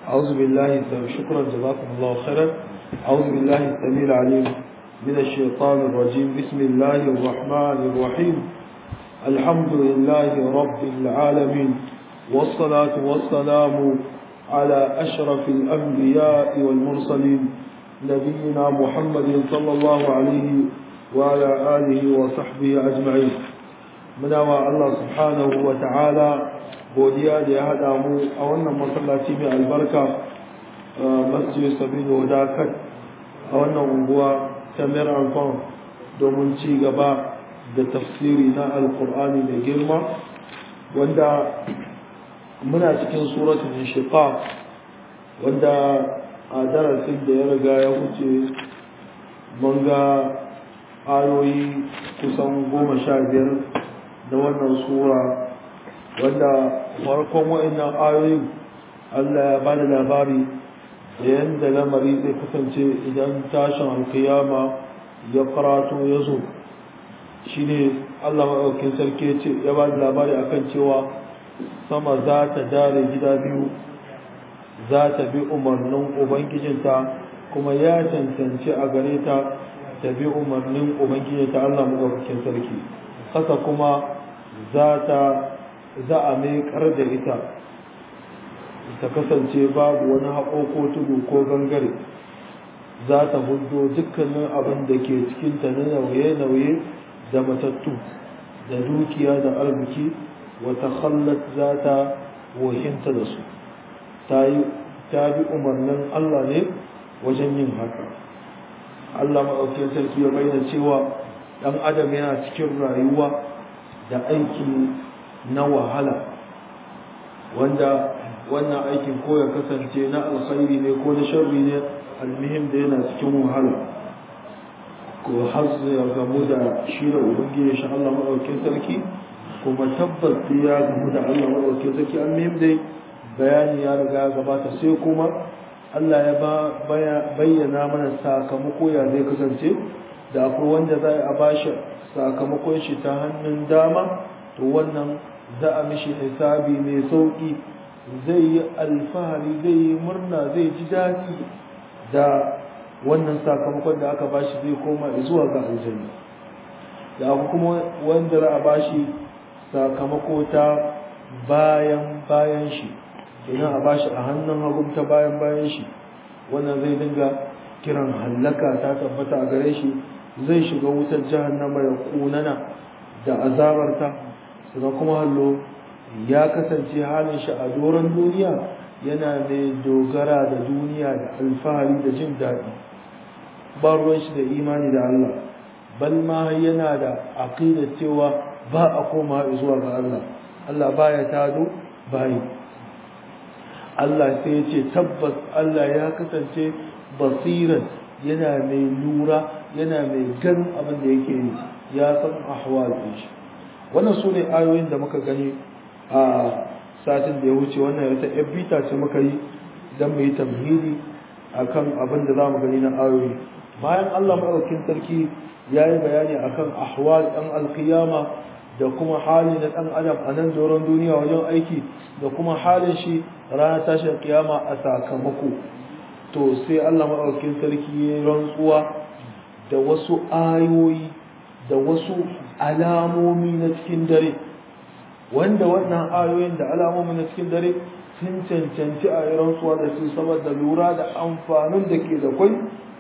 أعوذ بالله شكرا جزاكم الله خيرا أعوذ بالله السميع العليم من الشيطان الرجيم بسم الله الرحمن الرحيم الحمد لله رب العالمين والصلاة والسلام على أشرف الأنبياء والمرسلين نبينا محمد صلى الله عليه وعلى آله وصحبه أجمعين من الله سبحانه وتعالى godiya da ya haɗa mu a wannan masallaci mai albarka masjid sabilu wadakat a wannan unguwa ta mirafon domin ci gaba da tafsiri na alkur'ani mai girma wanda muna cikin suratun inshiqaq wanda a darasin da ya riga ya wuce mun ga ayoyi kusan goma sha biyar da wannan sura wanda farkon wa'annan ayoyin Allah ya bada labari da yadda lamari zai kasance idan tashin alkiyama ya karato ya zo shi ne Allah maɗaukin sarki ya ce ya bada labari akan cewa sama za ta dare gida biyu za ta bi umarnin ubangijinta kuma ya cancanci a gare ta ta bi umarnin ubangijinta Allah maɗaukin sarki ƙasa kuma za ta za a maikar da ita ta kasance babu wani haƙo ko tudu ko gangare za ta hudo dukkanin abin da ke cikinta na nauye-nauye da matattu da dukiya da arziki wata hallat za ta wahinta da su ta bi umarnin Allah ne wajen yin haka Allah maɗaukin sarki ya bayyana cewa ɗan adam yana cikin rayuwa da aiki na wahala wanda wannan aikin ko ya kasance na alkhairi ne ko na sharri ne almihim da yana cikin wahala ko har ya gamu da shi da ubangiji shi Allah madaukakin sarki kuma tabbas ya gamu da Allah madaukakin sarki almihim dai bayani ya riga gabata sai kuma Allah ya bayyana mana sakamako ya zai kasance da akwai wanda za a bashi sakamakon shi ta hannun dama to wannan za a mishi hisabi mai sauƙi zai yi alfahari zai yi murna zai ji daɗi da wannan sakamakon da aka bashi zai koma zuwa ga aljanna da abu kuma wanda za a bashi sakamako ta bayan bayan shi idan a bashi a hannun hagun ta bayan bayan shi wannan zai dinga kiran hallaka ta tabbata a gare shi zai shiga wutar jahannama ya kunana da azabarta sannan kuma hallo ya kasance halin shi a doron duniya yana mai dogara da duniya da alfahari da jin daɗi ba ruwan shi da imani da Allah bal ma yana da aqida cewa ba a koma zuwa ga Allah Allah baya tado bayi Allah sai ya ce tabbas Allah ya kasance basiran yana mai lura yana mai gan abin da yake yi ya san ahwal shi wannan su ne ayoyin da muka gani a satin da ya wuce wannan wata bita ce muka yi don mu yi tamhidi a kan abin da za mu gani na ayoyi bayan allah maɗaukin sarki ya yi bayani a kan ahwal ɗan alkiyama da kuma hali na ɗan adam a nan doron duniya wajen aiki da kuma halin shi ranar tashin kiyama a sakamako to sai allah maɗaukin sarki ya yi rantsuwa da wasu ayoyi da wasu alamomi na cikin dare wanda wannan ayoyin da alamomi na cikin dare sun cancanci a yi rantsuwa da su saboda lura da amfanin da ke da kwai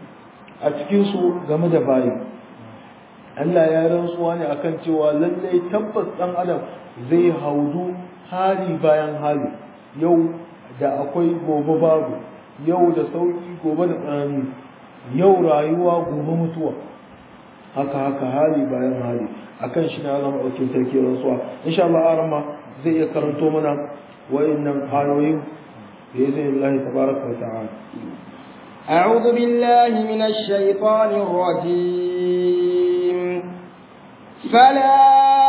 a cikinsu game da bayi Allah ya rantsuwa ne akan cewa lallai tabbas ɗan adam zai haudu hali bayan hali yau da akwai gobe babu yau da sauki gobe da tsanani yau rayuwa gobe mutuwa haka haka hali bayan hali akan shi na zama ɗaukin sarki rantsuwa insha Allah arama zai iya karanto mana wayannan ayoyin da izinin Allah tabaraka wa ta'ala أعوذ بالله من الشيطان الرجيم فلا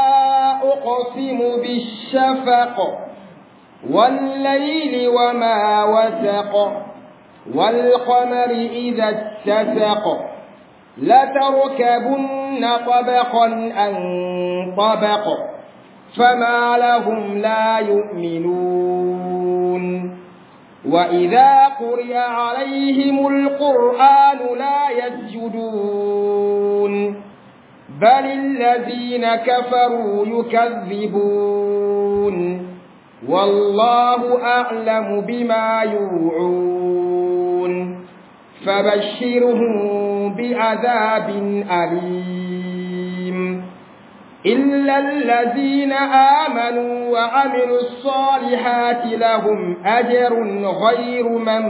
أقسم بالشفق والليل وما وسق والقمر إذا اتسق لتركبن طبقا عن طبق فما لهم لا يؤمنون وإذا قرئ عليهم القرآن لا يسجدون بل الذين كفروا يكذبون والله أعلم بما يوعون فبشرهم بعذاب أليم إلا الذين آمنوا وعملوا الصالحات لهم أجر غير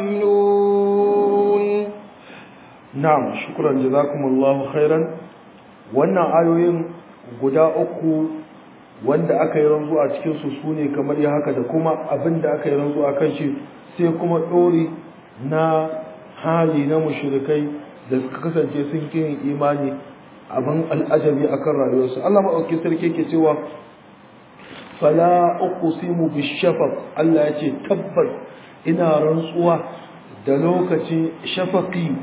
ممنون na'am shukran jazakumullahu khairan wannan ayoyin guda uku wanda aka yi ranzu a cikin su sune kamar ya haka da kuma abin da aka yi ranzu a kan shi sai kuma ɗori na hali na mushrikai da suka kasance sun kin imani abin al'ajabi akan rayuwarsu Allah maɗauki sarki ke cewa fala uqsimu bishafaq Allah ya ce tabbas ina rantsuwa da lokacin shafaqi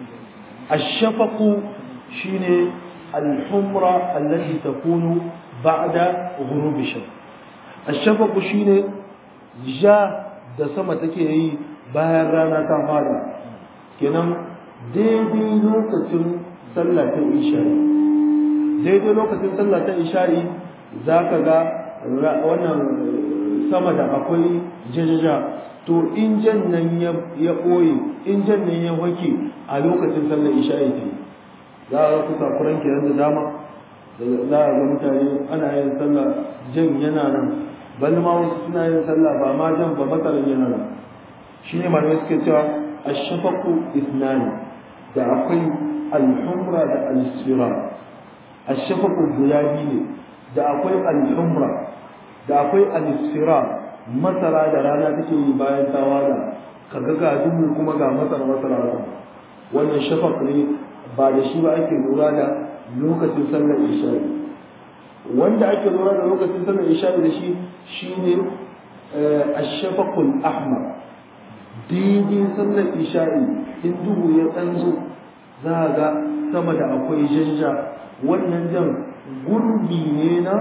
الشفق شيني الحمرة التي تكون بعد غروب الشمس الشفق شيني جاء da sama take yi bayan rana ta fara kenan daidai lokacin sallah ta isha'i daidai lokacin sallah ta isha'i za ka ga wannan sama da akwai jajaja to in jan nan ya ɓoye in jan nan ya wake a lokacin sallar isha'i ta yi za a kusa kuran kiran da dama za a ga mutane ana yin sallah jan yana nan bal ma wasu suna yin sallah ba ma jan ba matsalar yana nan shi ne malamai suke cewa ashafaku isnani da akwai alhumra da alisfira ashafaku guda biyu ne da akwai alhumra da akwai alisfira masara da rana take yi bayan ta wada kaga ga duhu kuma ga masara masara haka wannan shafaq ne ba da shi ba ake lura da lokacin sallar isha'i wanda ake lura da lokacin sallar isha'i da shi shine ash-shafaqul ahmar daidai sallar isha'i in duhu ya tsanzo za ga sama da akwai jajja wannan jan gurbi ne na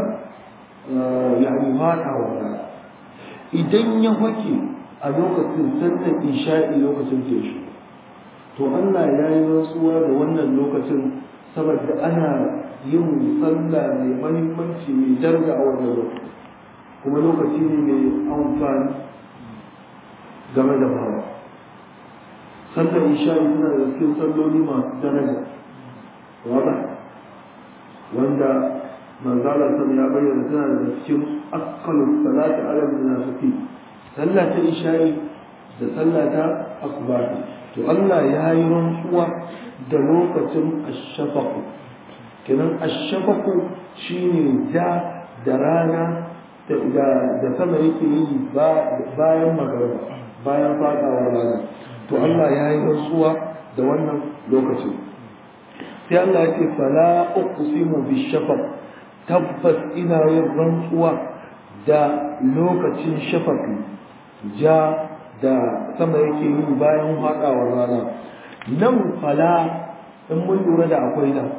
yani fadawa rana idan ya wake a lokacin sallar isha'i lokacin teshi to Allah ya yi rantsuwa da wannan lokacin saboda ana yin sallah mai mahimmanci mai darga a wannan lokaci kuma lokaci ne mai amfani game da bawa sallar isha'i suna da cikin salloli masu daraja wada wanda manzala sun ya bayyana tana da cikin akkalu salati ala munafiki sallah ta isha'i da sallah ta asbati to Allah ya yi rantsuwa da lokacin ashafaqu kenan ashafaqu shine ja da rana da sama yake yi bayan magana bayan fadawar rana to Allah ya yi rantsuwa da wannan lokacin sai Allah ya ce fala uqsimu bishafaq tabbas ina yin rantsuwa da lokacin shafafi ja da sama yake yi bayan haɗawar rana nan fala in mun lura da akwai nan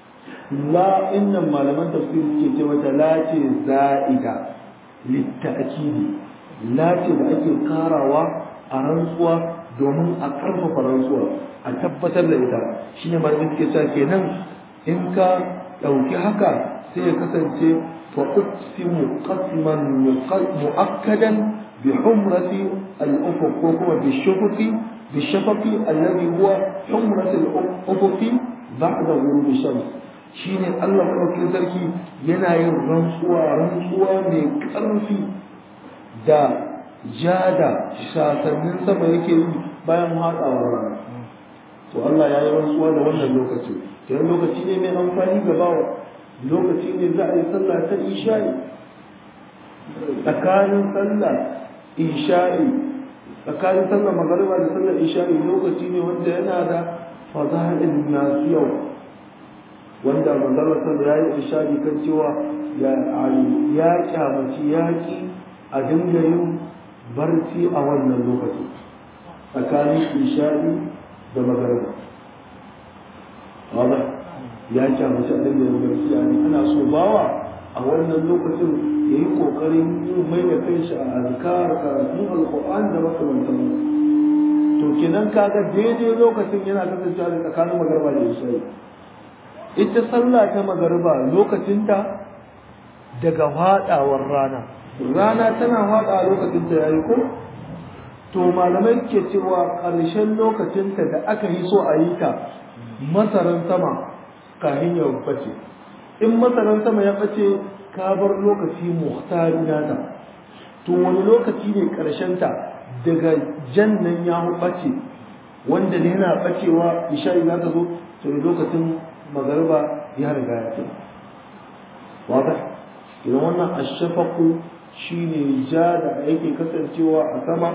la innan malaman tafsir suke ce mata la ce za'ida litta'kidi la ce da ake karawa a rantsuwa domin a karfafa rantsuwa a tabbatar da ita shine malamin suke cewa kenan in ka ɗauki haka sai ya kasance fa uqsimu qasman mu'akkadan bi humrati al-ufuq ko kuma bi shufuqi bi shafaqi alladhi huwa humrati al-ufuq ba'da ghurub shams shine Allah madaukakin sarki yana yin rantsuwa rantsuwa mai ƙarfi da jada shasannin sama yake yi bayan haɗawar rana to Allah ya yi rantsuwa da wannan lokaci kenan lokaci ne mai amfani ga bawa lokaci ne za a yi sallah ta isha'i tsakanin sallah isha'i tsakanin sallah magariba da sallah isha'i lokaci ne wanda yana da fada'il masu yau wanda manzala sallah ya yi isha'i kan cewa ya ya kyamaci yaƙi a dinga yin barci a wannan lokaci tsakanin isha'i da magariba wadda ya kyamaci a dinga yin barci a ana so bawa a wannan lokacin ya yi ƙoƙarin yin mai da kai shi a azkar karatun alƙur'an da makamantan to kenan kaga daidai lokacin yana kasancewa da tsakanin magarba da isha'i ita sallah ta magarba lokacinta daga faɗawar rana rana tana faɗa lokacin ta yayi ko to malamai ke cewa ƙarshen lokacinta da aka yi so a yi ta masaran sama kafin ya bace in masaran sama ya bace ka bar lokaci muhtari nata to wani lokaci ne ƙarshen ta daga jannan ya bace wanda ne yana bacewa isha'i za ta zo to lokacin magarba ya riga ya ce wata idan wannan ashafaku shine ja da yake kasancewa a sama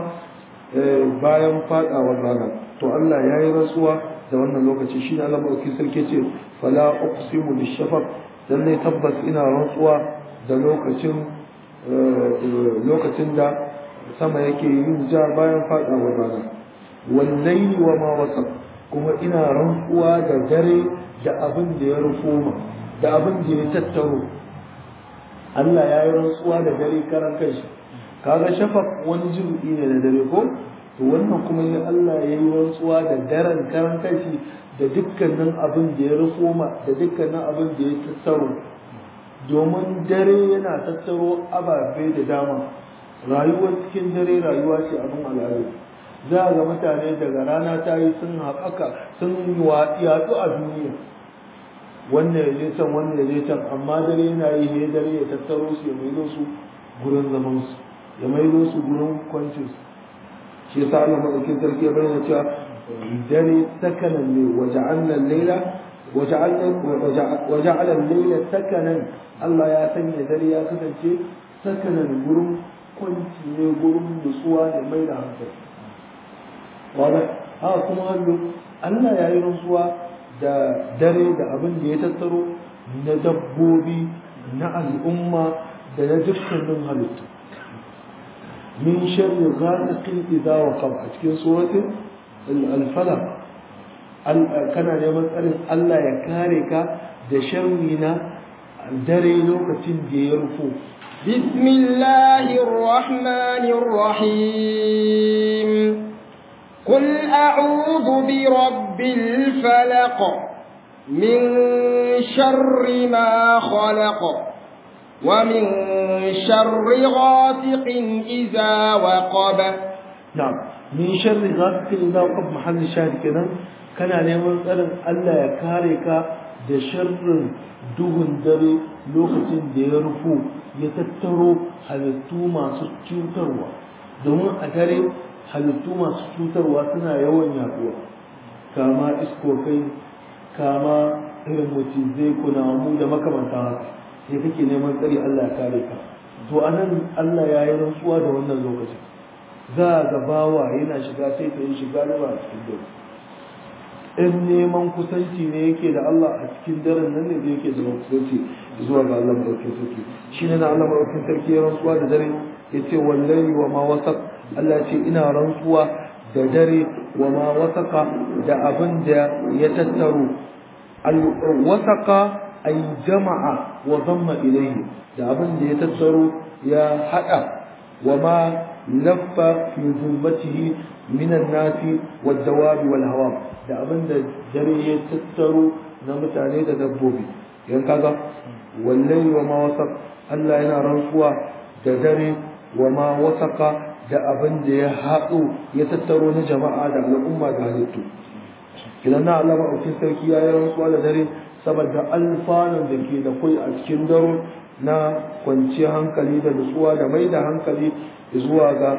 bayan fadawar rana to Allah ya yi rantsuwa da wannan lokaci shi ne Allah maɗauki sarki ce fala uqsimu bishafaq dan ne tabbas ina rantsuwa da lokacin lokacin da sama yake yin ja bayan fadawar rana wallahi wa ma wasaq kuma ina rantsuwa da dare da abin da ya rufo da abin da ya tattaro Allah ya yi rantsuwa da dare karan kanshi kaga shafaq wani jirgi ne da dare ko to wannan kuma ne Allah ya yi rantsuwa da daren karan kanshi da dukkanin abin da ya rufo ma da dukkanin abin da ya tattaro domin dare yana tattaro ababe da dama rayuwar cikin dare rayuwa ce abin al'adu za a ga mutane daga rana ta yi sun haɓaka sun yaɗu a duniya wannan ya je can wannan ya je can amma dare yana yi ne dare ya tattaro su ya maido su gurin zaman su ya maido su gurin kwancin su shi yasa Allah madaukin sarki ya bayyana cewa dare sakanan ne waja'alna al-laila waja'alna waja'ala al-laila sakanan Allah ya sanya dare ya kasance sakanan gurin kwanci ne gurin nutsuwa da mai da hankali wanda haka kuma hannu Allah ya yi rantsuwa da dare da abin da ya tattaro na dabbobi na al'umma da na dukkanin halittu min sharri ghasiqin idza waqab a cikin suratul al-falaq kana neman tsarin Allah ya kare ka da sharri na dare lokacin da ya rufo بسم الله الرحمن الرحيم قل أعوذ برب الفلق من شر ما خلق ومن شر غاسق إذا وقب نعم من شر غاسق إذا وقب محل الشاهد كذا كان neman tsarin Allah ya kare ka da sharrin duhun dare lokacin da ya rufo ya tattaro halittu masu cutarwa domin a dare halittu masu cutarwa suna yawan yaduwa kama iskokai kama irin macizai kunamu da makamanta haka sai kake neman tsari Allah ya kare ka to anan Allah ya yi rantsuwa da wannan lokacin za ga bawa yana shiga sai ta yi shiga da ba a cikin dare in neman kusanci ne yake da Allah a cikin daren nan ne yake da kusanci zuwa ga Allah madaukakin sarki shi ne na Allah madaukakin sarki ya rantsuwa da dare yace wallahi wa ma wasaq Allah ce ina rantsuwa da dare wa ma wasaka da abin da ya tattaro wasaka ay jama'a wa dhamma ilayhi da abin da ya tattaro ya hada wa ma laffa fi zulmatihi min an-nasi wad-dawabi wal-hawa da abin da dare ya tattaro na mutane da dabbobi yan kaga wallahi wa ma wasaq Allah yana rantsuwa da dare wa ma wasaka da abin da ya haɗu ya tattaro na jama'a da al'umma da halittu idan na Allah maɗaukin sarki ya yi rantsuwa da dare saboda alfanun da ke da kwai a cikin daro na kwanciyar hankali da nutsuwa da mai da hankali zuwa ga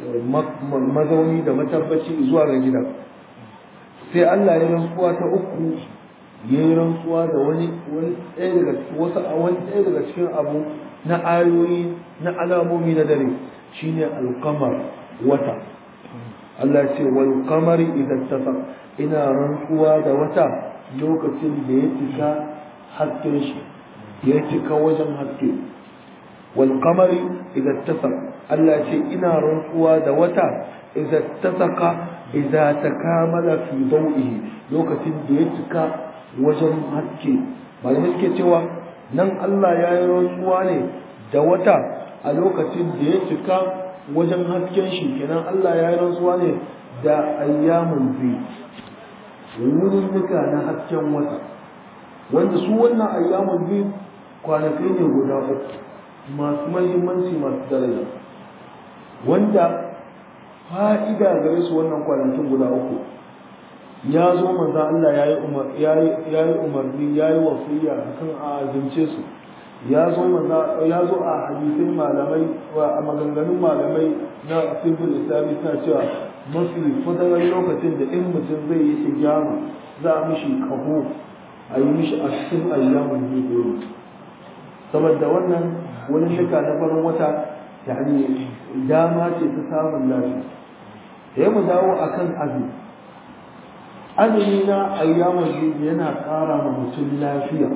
mazauni da matabbaci zuwa ga gida sai Allah ya rantsuwa ta uku ya yi rantsuwa da wani ɗaya daga cikin wasu wani ɗaya daga cikin abu na ayoyi na alamomi na dare shine alkamar wata Allah ce wal qamari idan tafa ina rantsuwa da wata lokacin da ya cika hasken shi ya cika wajen haske wal qamari idan tafa Allah ce ina rantsuwa da wata idan tasaka idan takamala fi dawihi lokacin da ya cika wajen haske malamai suke cewa nan Allah ya yi rantsuwa ne da wata a lokacin da ya cika wajen hasken shi kenan Allah ya yi rantsuwa ne da ayyamun zai wurin duka na hasken wata wanda su wannan ayyamun zai kwanakai ne guda uku masu mahimmanci masu daraja wanda fa'ida gare su wannan kwanakin guda uku ya zo manzo Allah ya yi umarni ya yi wasiya akan a azumce su ya zo ya zo a hadisin malamai a maganganun malamai na simple islami suna cewa mafi fadarar lokacin da in mutum zai yi hijama za a mishi kaho a yi mishi a cikin ayyamin hijiri saboda wannan wani shika na farin wata yani dama ce ta samun lafiya ya mu dawo akan azumi azumi na ayyamin hijiri yana ƙara ma mutum lafiya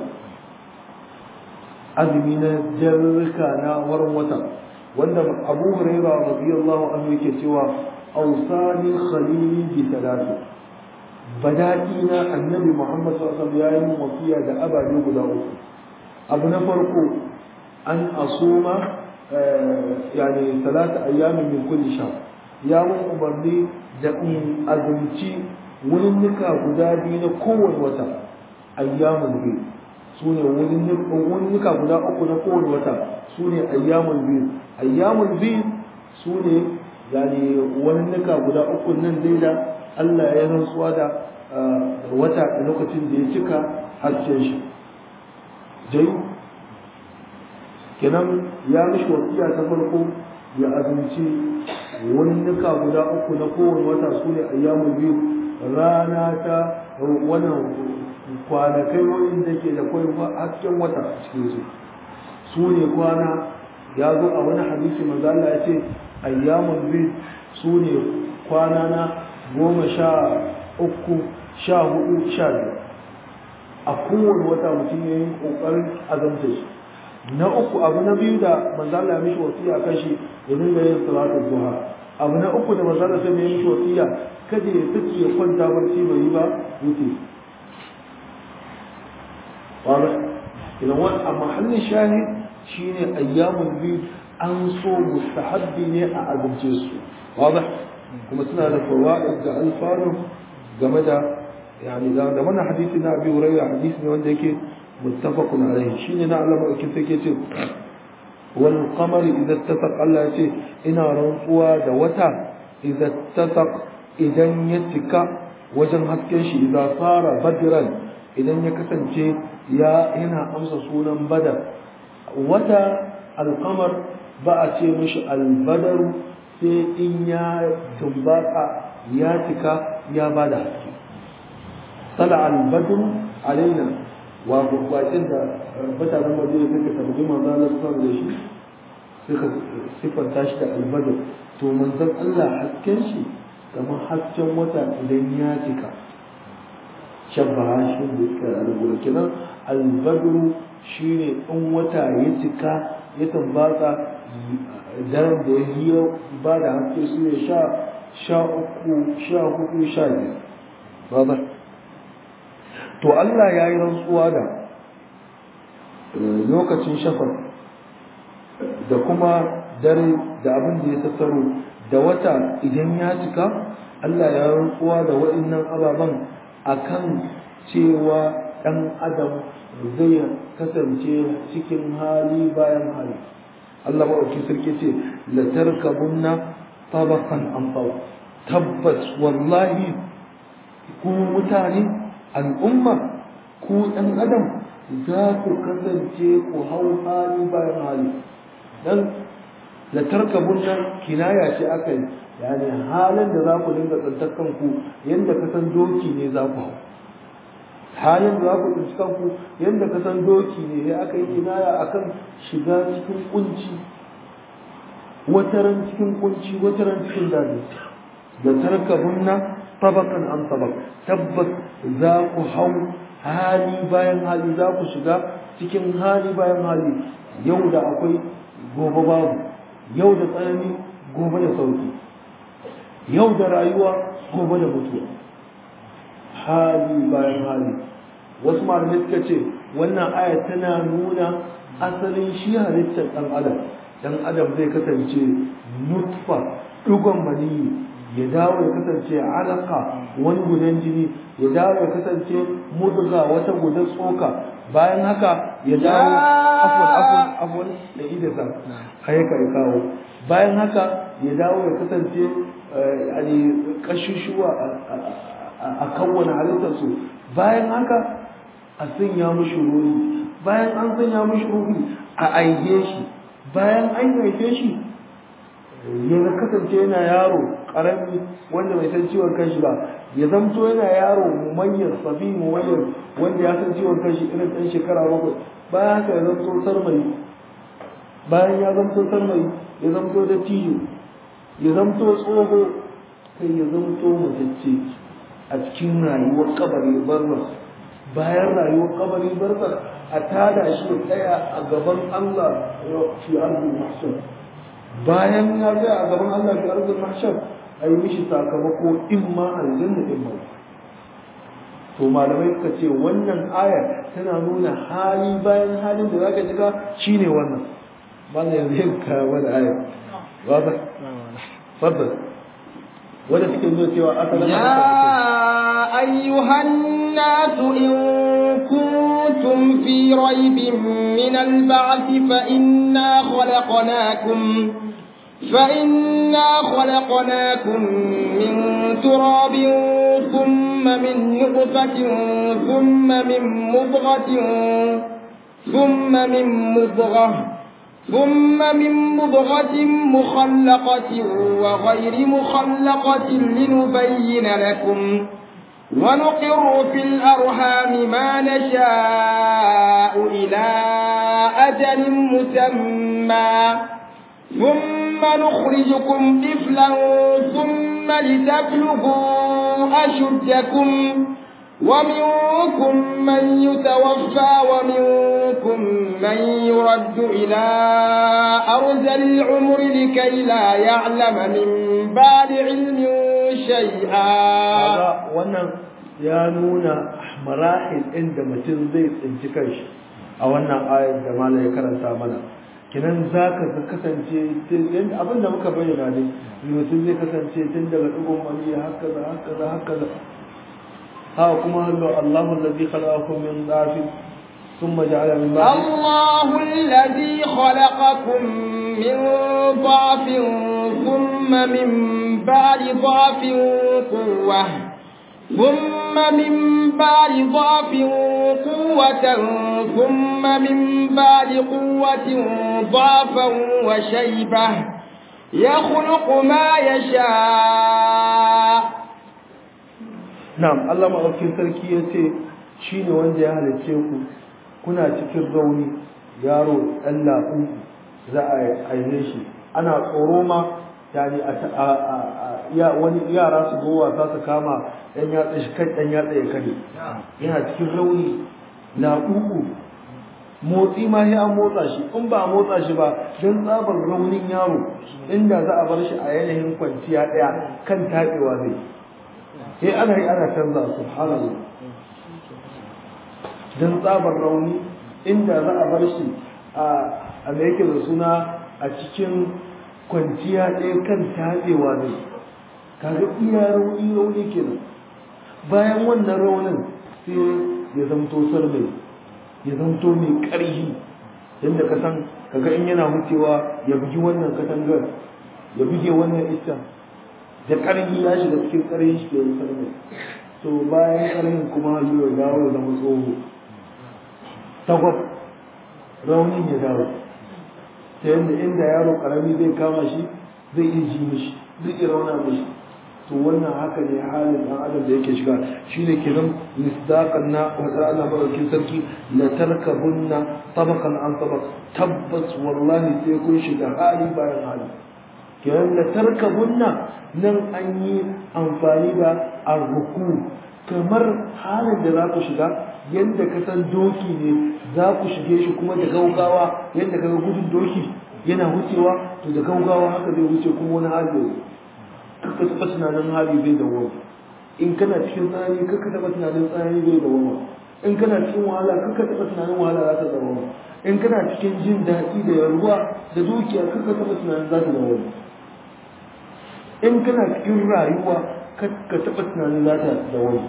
azumi na jarrika na warin wata wanda abu huraira radiyallahu anhu yake cewa awsani khalili bi talati badaki na annabi muhammad sallallahu alaihi wasallam yayin wasiya da ababe guda uku abu na farko an asuma yani talata ayyamin min kulli shahr ya mun umarni da in azumci wurin nika guda biyu na kowane wata ayyamin biyu su ne wurinnuka guda uku na kowane wata su ne ayyamun biyu ayyamun biyu su ne yani wurinnuka guda uku nan dai da Allah ya rantsuwa da wata a lokacin da ya cika hasken shi jai kenan ya mishi wasiya ta farko ya azumci wurinnuka guda uku na kowane wata su ne ayyamun biyu rana ta wannan kwanakai wanda ke da kwai hasken wata a cikin su su ne kwana ya zo a wani hadisi manzo Allah ya ce ayyamul bid su ne kwana na goma sha uku sha hudu sha biyar a kowane wata mutum ya yi kokarin azamta shi na uku abu na biyu da manzo Allah ya mishi wasiya kan shi ya dinga yin salatu duha abu na uku da manzo Allah sai ya mishi wasiya kada ya saki ya kwanta barci bai yi ba wuce واضح إذا هو محل الشاهد شين أيام البيض أنصو مستحب ني أعظم جسو واضح كما سنة هذا فوائد الفارم جمدا يعني إذا دمنا حديثنا أبي هريرة حديثنا وندك متفق عليه شين نعلم كيف كيف والقمر إذا اتفق الله شيء إن رنقوا دوتا إذا اتفق إذا يتك وجن هسكنش إذا صار بدرا idan ya kasance ya yana amsa sunan badar wata alkamar ba a ce mishi albadaru sai in ya tumbaka ya cika ya bada haske sala albadru alaina wa gurbatin da mutanen madina suka tabbi manzo Allah sallallahu da shi suka sifanta shi da albadr to manzon Allah hasken shi kamar hasken wata idan ya cika shabbaha shi da suka alƙura kenan albadru shine in wata ya cika ya tambata daren da ya yi ba da haske su ne sha sha uku sha hudu sha biyar ba to Allah ya yi rantsuwa da lokacin shafar da kuma dare da abin da ya tattaro da wata idan ya cika Allah ya rantsuwa da waɗannan ababen akan cewa ɗan adam zai kasance cikin hali bayan hali Allah maɗauki sarki ce la tarkabunna tabaqan an tabbas wallahi ku mutane al'umma ku ɗan adam za ku kasance ku hau hali bayan hali dan la tarkabunna kinaya ce aka yi yani halin da za ku dinga tsantar kanku yadda ka san doki ne za ku hau halin da za ku tsinci kanku yadda ka san doki ne ya aka yi kinaya akan shiga cikin kunci wataran cikin kunci wataran cikin daji da tarkabunna tabakan an tabak tabbas za ku hau hali bayan hali za ku shiga cikin hali bayan hali yau da akwai gobe babu yau da tsanani gobe da sauki yau da rayuwa gobe da mutuwa hali bayan hali wasu malamai suka ce wannan aya tana nuna asalin shi halittar ɗan adam ɗan adam zai kasance nutfa ɗugon maniyi ya dawo ya kasance alaka wani gudan jini ya dawo ya kasance mudga wata gudan tsoka bayan haka ya dawo afwan afwan afwan da idasa haika ya kawo bayan haka ya dawo ya kasance yani kashushuwa a kawwana halittarsu bayan haka a sanya mushi ruhi bayan an sanya mushi ruhi a aihe shi bayan an haife shi ya kasance yana yaro karami wanda bai san ciwon kanshi ba ya zamto yana yaro mumayyar sabi mumayyar wanda ya san ciwon kanshi irin ɗan shekara bakwai bayan haka ya zamto sarmai bayan ya zamto sarmai ya zamto da tiyo ya zamto tsoho kai ya zamto matacce a cikin rayuwar kabari barzas bayan rayuwar kabari barzas a tada shi ya tsaya a gaban Allah fi arzul mahshar bayan ya tsaya a gaban Allah fi arzul mahshar a yi mishi sakamako in ma aljanna in ma to malamai suka ce wannan aya tana nuna hali bayan halin da zaka shiga shine wannan malam yanzu yin kawo wani aya ba ba fadda wanda suke zo cewa asalin يا أيها الناس إن كنتم في ريب من البعث فإنا خلقناكم فإنا خلقناكم من تراب ثم من نطفة ثم من مضغة ثم من مضغة ثم من مضغة مخلقة وغير مخلقة لنبين لكم ونقر في الأرحام ما نشاء إلى أجل مسمى ثم نخرجكم طفلا ثم لتبلغوا أشدكم ومنكم من يتوفى ومنكم من يرد إلى أرذل العمر لكي لا يعلم من بعد علم شيئا wannan ya nuna marahil inda mutum zai tsinci kanshi a wannan ayar da mala ya karanta mana kinan za ka kasance yadda abin da muka bayyana ne mutum zai kasance tun daga ɗigon mani haka da haka da haka da ها كما هل الله الذي خلقكم من ضعف ثم جعل من بعد الله الذي خلقكم من ضعف ثم من بعد ضعف قوة ثم من بعد ضعف قوة ثم من بعد قوة ضعفا وشيبة يخلق ما يشاء Na'am, Allah maɗaukin sarki ya ce shi ne wanda ya halicce ku kuna cikin rauni yaro ɗan laɓu za a aihe shi ana tsoro ma yani a wani yara su zo wasa su kama ɗan yatsa shi kan ɗan yatsa ya kare yana cikin rauni laɓuɓu motsi ma sai an motsa shi in ba a motsa shi ba don tsabar raunin yaro inda za a bar shi a yanayin kwanciya ɗaya kan taɓewa zai sai ana yi ana canza subhanallah dan tsabar rauni inda za a bar shi a a me yake da suna a cikin kwanciya ɗaya kan tatsewa ne kaga iya rauni rauni kenan bayan wannan raunin sai ya zamto sarmai ya zamto mai ƙarfi yadda ka san kaga in yana wucewa ya bugi wannan katangar ya buge wannan iccen da ƙarfi ya shiga cikin ƙarfi shi ke sarmai to bayan ƙarfin kuma hallo ya dawo ya zama tsoho tagwab raunin ya dawo ta yadda inda yaro ƙarami zai kama shi zai iya ji mishi zai iya rauna mishi to wannan haka ne halin ɗan adam da yake shiga shine kenan misdaqan na wata Allah madaukin sarki la tarkabunna tabaqan an tabaq tabbas wallahi sai kun shiga hali bayan hali kenan la tarkabunna nan an yi amfani da arruku kamar halin da za ku shiga yadda ka san doki ne za ku shige shi kuma da gaugawa yadda ka ga gudun doki yana wucewa to da gaugawa haka zai wuce kuma wani hali ne kaka taɓa tunanin hali zai dawoma in kana cikin tsanani kaka taɓa tunanin tsanani zai dawoma in kana cikin wahala kaka taɓa tunanin wahala za ta zama in kana cikin jin daɗi da yarwa da dukiya kaka taɓa tunanin za ta zama in kana cikin rayuwa kaka taɓa tunanin za ta zama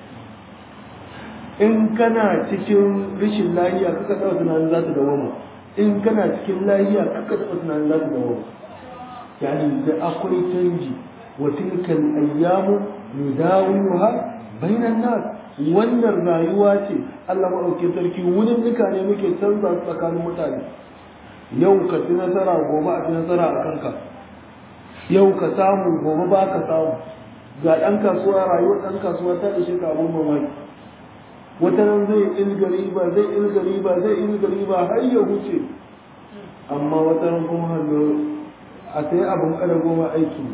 in kana cikin rashin lahiya kaka taɓa tunanin za ta zama in kana cikin lahiya kaka taɓa tunanin za ta zama yani da akwai canji wa tilkal ayyamu nudawiluha bainan nas wannan rayuwa ce Allah maɗauki sarki wurin duka ne muke canza tsakanin mutane yau ka ci nasara gobe a ci nasara a kanka yau ka samu gobe ba ka samu ga ɗan kasuwa rayuwar ɗan kasuwa ta ishe ka abun mamaki wata nan zai ilga riba zai ilga riba zai ilga riba har ya wuce amma wata nan kuma hannu a sai abin kada goma aiki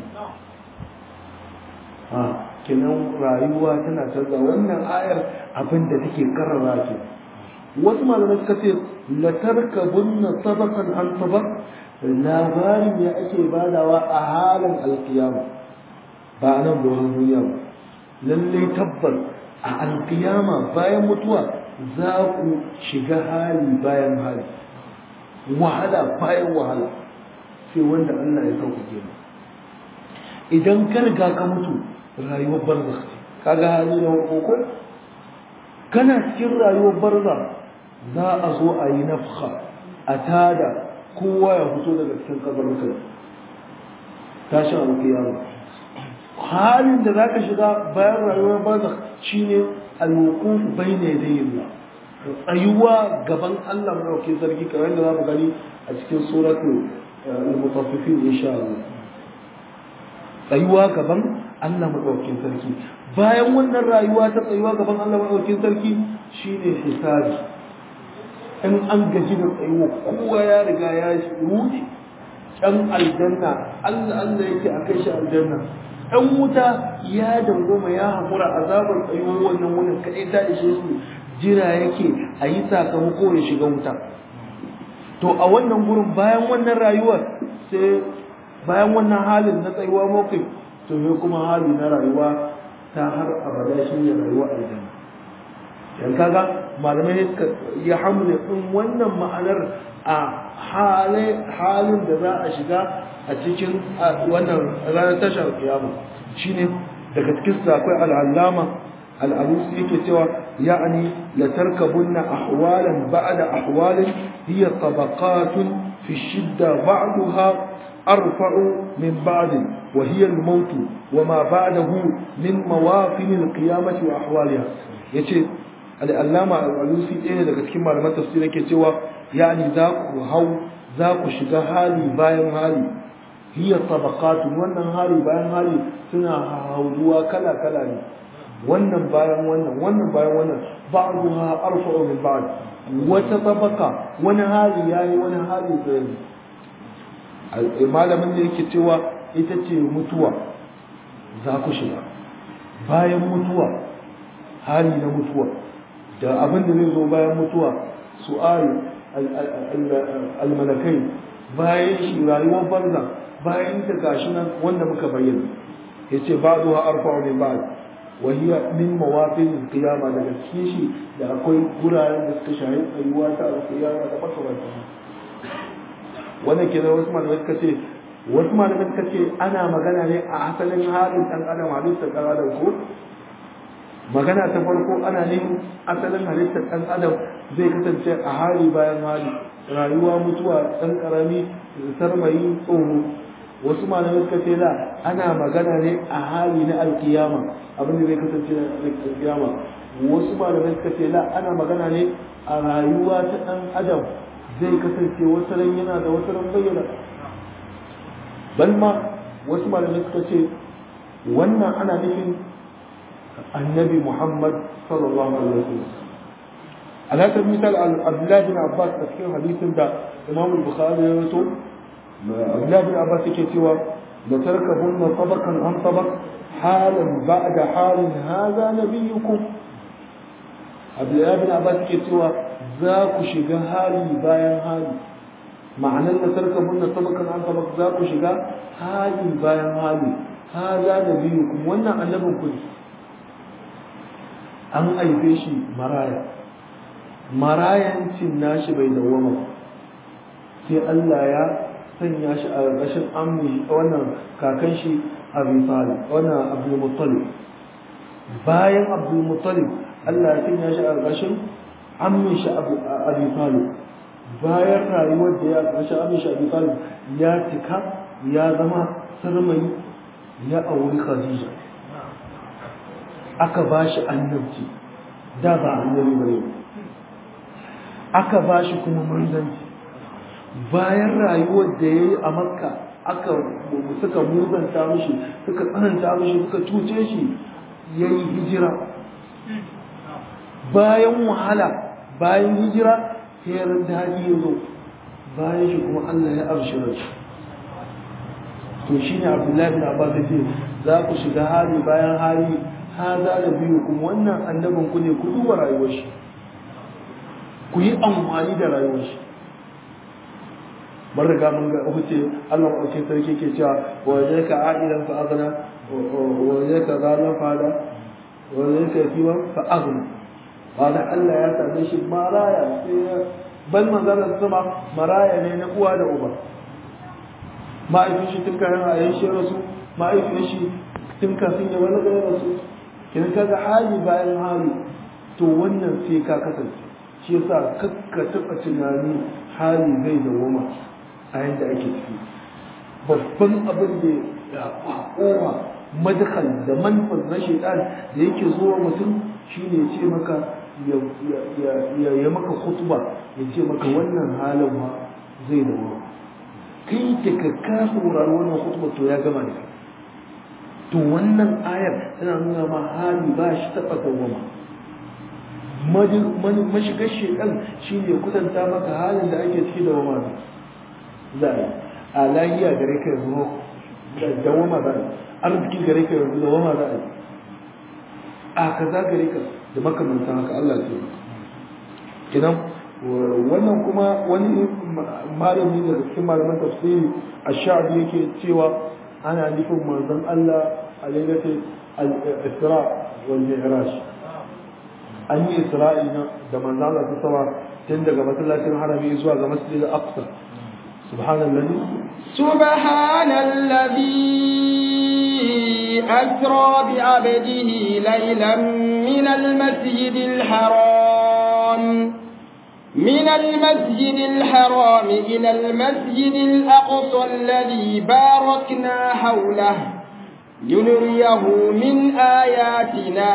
kenan rayuwa tana canza wannan ayar abin da take karrara ke wasu malamai suka ce la tarkabunna sabaqan an sabaq labarin ya ake badawa a halin alkiyama ba nan doron duniya ba lallai tabbas a alkiyama bayan mutuwa za ku shiga hali bayan hali wahala bayan wahala sai wanda Allah ya sauƙaƙe mu idan ka riga ka mutu rayuwar barzakh ce kaga hali na farko kana cikin rayuwar barzakh za a zo a yi nafha a tada kowa ya fito daga cikin kabaruka tashin alkiyama halin da zaka shiga bayan rayuwar barzakh shine al-wuquf bayna yaday Allah tsayuwa gaban Allah madaukakin sarki kamar yadda za mu gani a cikin suratul al-mutaffifin insha Allah tsayuwa gaban Allah maɗaukin sarki bayan wannan rayuwa ta tsayuwa gaban Allah maɗaukin sarki shine hisabi in an gaji da tsayuwa kowa ya riga ya ruɗe ɗan aljanna Allah Allah yake a kai shi aljanna ɗan wuta ya dangoma ya haƙura azabar tsayuwar wannan wurin kaɗai ta ishe su jira yake a yi sakamako ya shiga wuta to a wannan gurin bayan wannan rayuwar sai bayan wannan halin na tsayuwa mawqif to ne kuma hali na rayuwa ta har abada shi ne rayuwa aljanna yan kaga malamai ne suka ya hamle din wannan ma'anar a halin da za a shiga a cikin wannan ranar tashar kiyama shine daga cikin akwai al'allama al'alusi yake cewa ya'ani la tarkabunna ahwalan ba'da ahwalin hiya tabaqatun fi shidda ba'daha أرفع من بعد وهي الموت وما بعده من مواطن القيامة وأحوالها yace al'allama al'alusi ɗaya daga cikin malaman tafsir yake cewa yani za ku hau za ku shiga hali bayan hali hiya tabaqatu wannan hali bayan hali suna hauduwa kala kala ne wannan bayan wannan wannan bayan wannan ba'duha arfa'u min ba'd wata tabaka wani hali yayi wani hali sai malamin da yake cewa ita ce mutuwa za ku shiga bayan mutuwa hali na mutuwa da abin da zai zo bayan mutuwa su'al almalakai bayan shi rayuwar banza bayan ta gashi nan wanda muka bayyana ya ce ba zuwa arfa ne ba wahiya min mawafin kiyama daga cikin shi da akwai guraren da suka shahi tsayuwa ta alkiyama da makamantan wannan ke wasu malamai suka ce wasu malamai suka ce ana magana ne a asalin halin ɗan adam halittar ɗan adam ko magana ta farko ana ne asalin halittar ɗan adam zai kasance a hali bayan hali rayuwa mutuwa ɗan ƙarami sarmayi tsoro wasu malamai suka ce la ana magana ne a hali na alkiyama abin da zai kasance na alkiyama wasu malamai suka ce la ana magana ne a rayuwa ta ɗan adam zai kasance wasu ran yana da wasu ran bayyana bal ma wasu malamai suka ce wannan ana nufin annabi muhammad sallallahu alaihi wasallam alaƙar misal abdullahi bin abbas a cikin hadisin da imam bukhari ya rato abdullahi bin abbas yake cewa da tarkabunna tabaqan an tabaq halan ba'da halin hadha nabiyyukum abdullahi bin abbas yake cewa za ku shiga hali bayan hali ma'anar da tarkabun na sabakan an sabak za ku shiga hali bayan hali haza da biyu kuma wannan annabin ku an haife shi maraya marayancin nashi bai dawwama sai Allah ya sanya shi a ƙarƙashin ammi wannan kakan shi Abi Talib wannan Abdul Muttalib bayan Abdul Muttalib Allah ya sanya shi a ƙarƙashin ammin shi Abi Talib bayan rayuwar da ya ƙarshe ammin shi Abi Talib ya cika ya zama sarmai ya auri Khadija aka ba shi annabci da ba annabi bane aka ba shi kuma manzanci bayan rayuwar da ya yi a makka aka suka muzanta mishi suka tsananta mishi suka cuce shi ya yi hijira bayan wahala bayan hijira sai daɗi ya zo bayan shi kuma allah ya abshira shi to shi ne abdullahi bin abbas ya ce za ku shiga hali bayan hali haza da biyu kuma wannan annabin ku ne ku duba rayuwar shi ku yi amfani da rayuwar shi bar riga mun ga huce Allah ɗauke sarki ke cewa wa ne ka a'ilan fa aghna wa ne ka zalan fa da wa ne ka yatiman fa aghna wanda Allah ya same shi maraya sai ban manzara sama maraya ne na uwa da uba ma'aifin shi tun kayan a yan shi rasu ma'aifin shi tun kafin ya wani gare rasu kin kaga hali bayan hali to wannan sai ka kasance shi yasa kakka taɓa tunani hali zai dawoma a yadda ake ciki babban abin da ya kowa madakal da manfar na shaitan da yake zuwa mutum shine ya ce maka ya maka khutba ya ce maka wannan halin ma zai dawoma kai da ka ka saurari wannan khutba to ya gama da to wannan ayar tana nuna ma hali ba shi taɓa dawoma mashigar shekan shi ne kudanta maka halin da ake ciki da wama za a yi a lahiya gare ka yanzu da wama za a yi arziki gare ka yanzu da wama za a yi a kaza gare ka da makamantan haka Allah ce kinan wannan kuma wani malami daga cikin malaman tafsiri a sha'abi yake cewa ana nufin manzon Allah a lailatul al-isra wal mi'raj an yi isra'i da manzala ta sama tun daga masallacin harami zuwa ga masjidil aqsa subhanallahi subhanallazi asra bi 'abdihi laylan min al-masjid al-haram من المسجد الحرام إلى المسجد الأقصى الذي باركنا حوله لنريه من آياتنا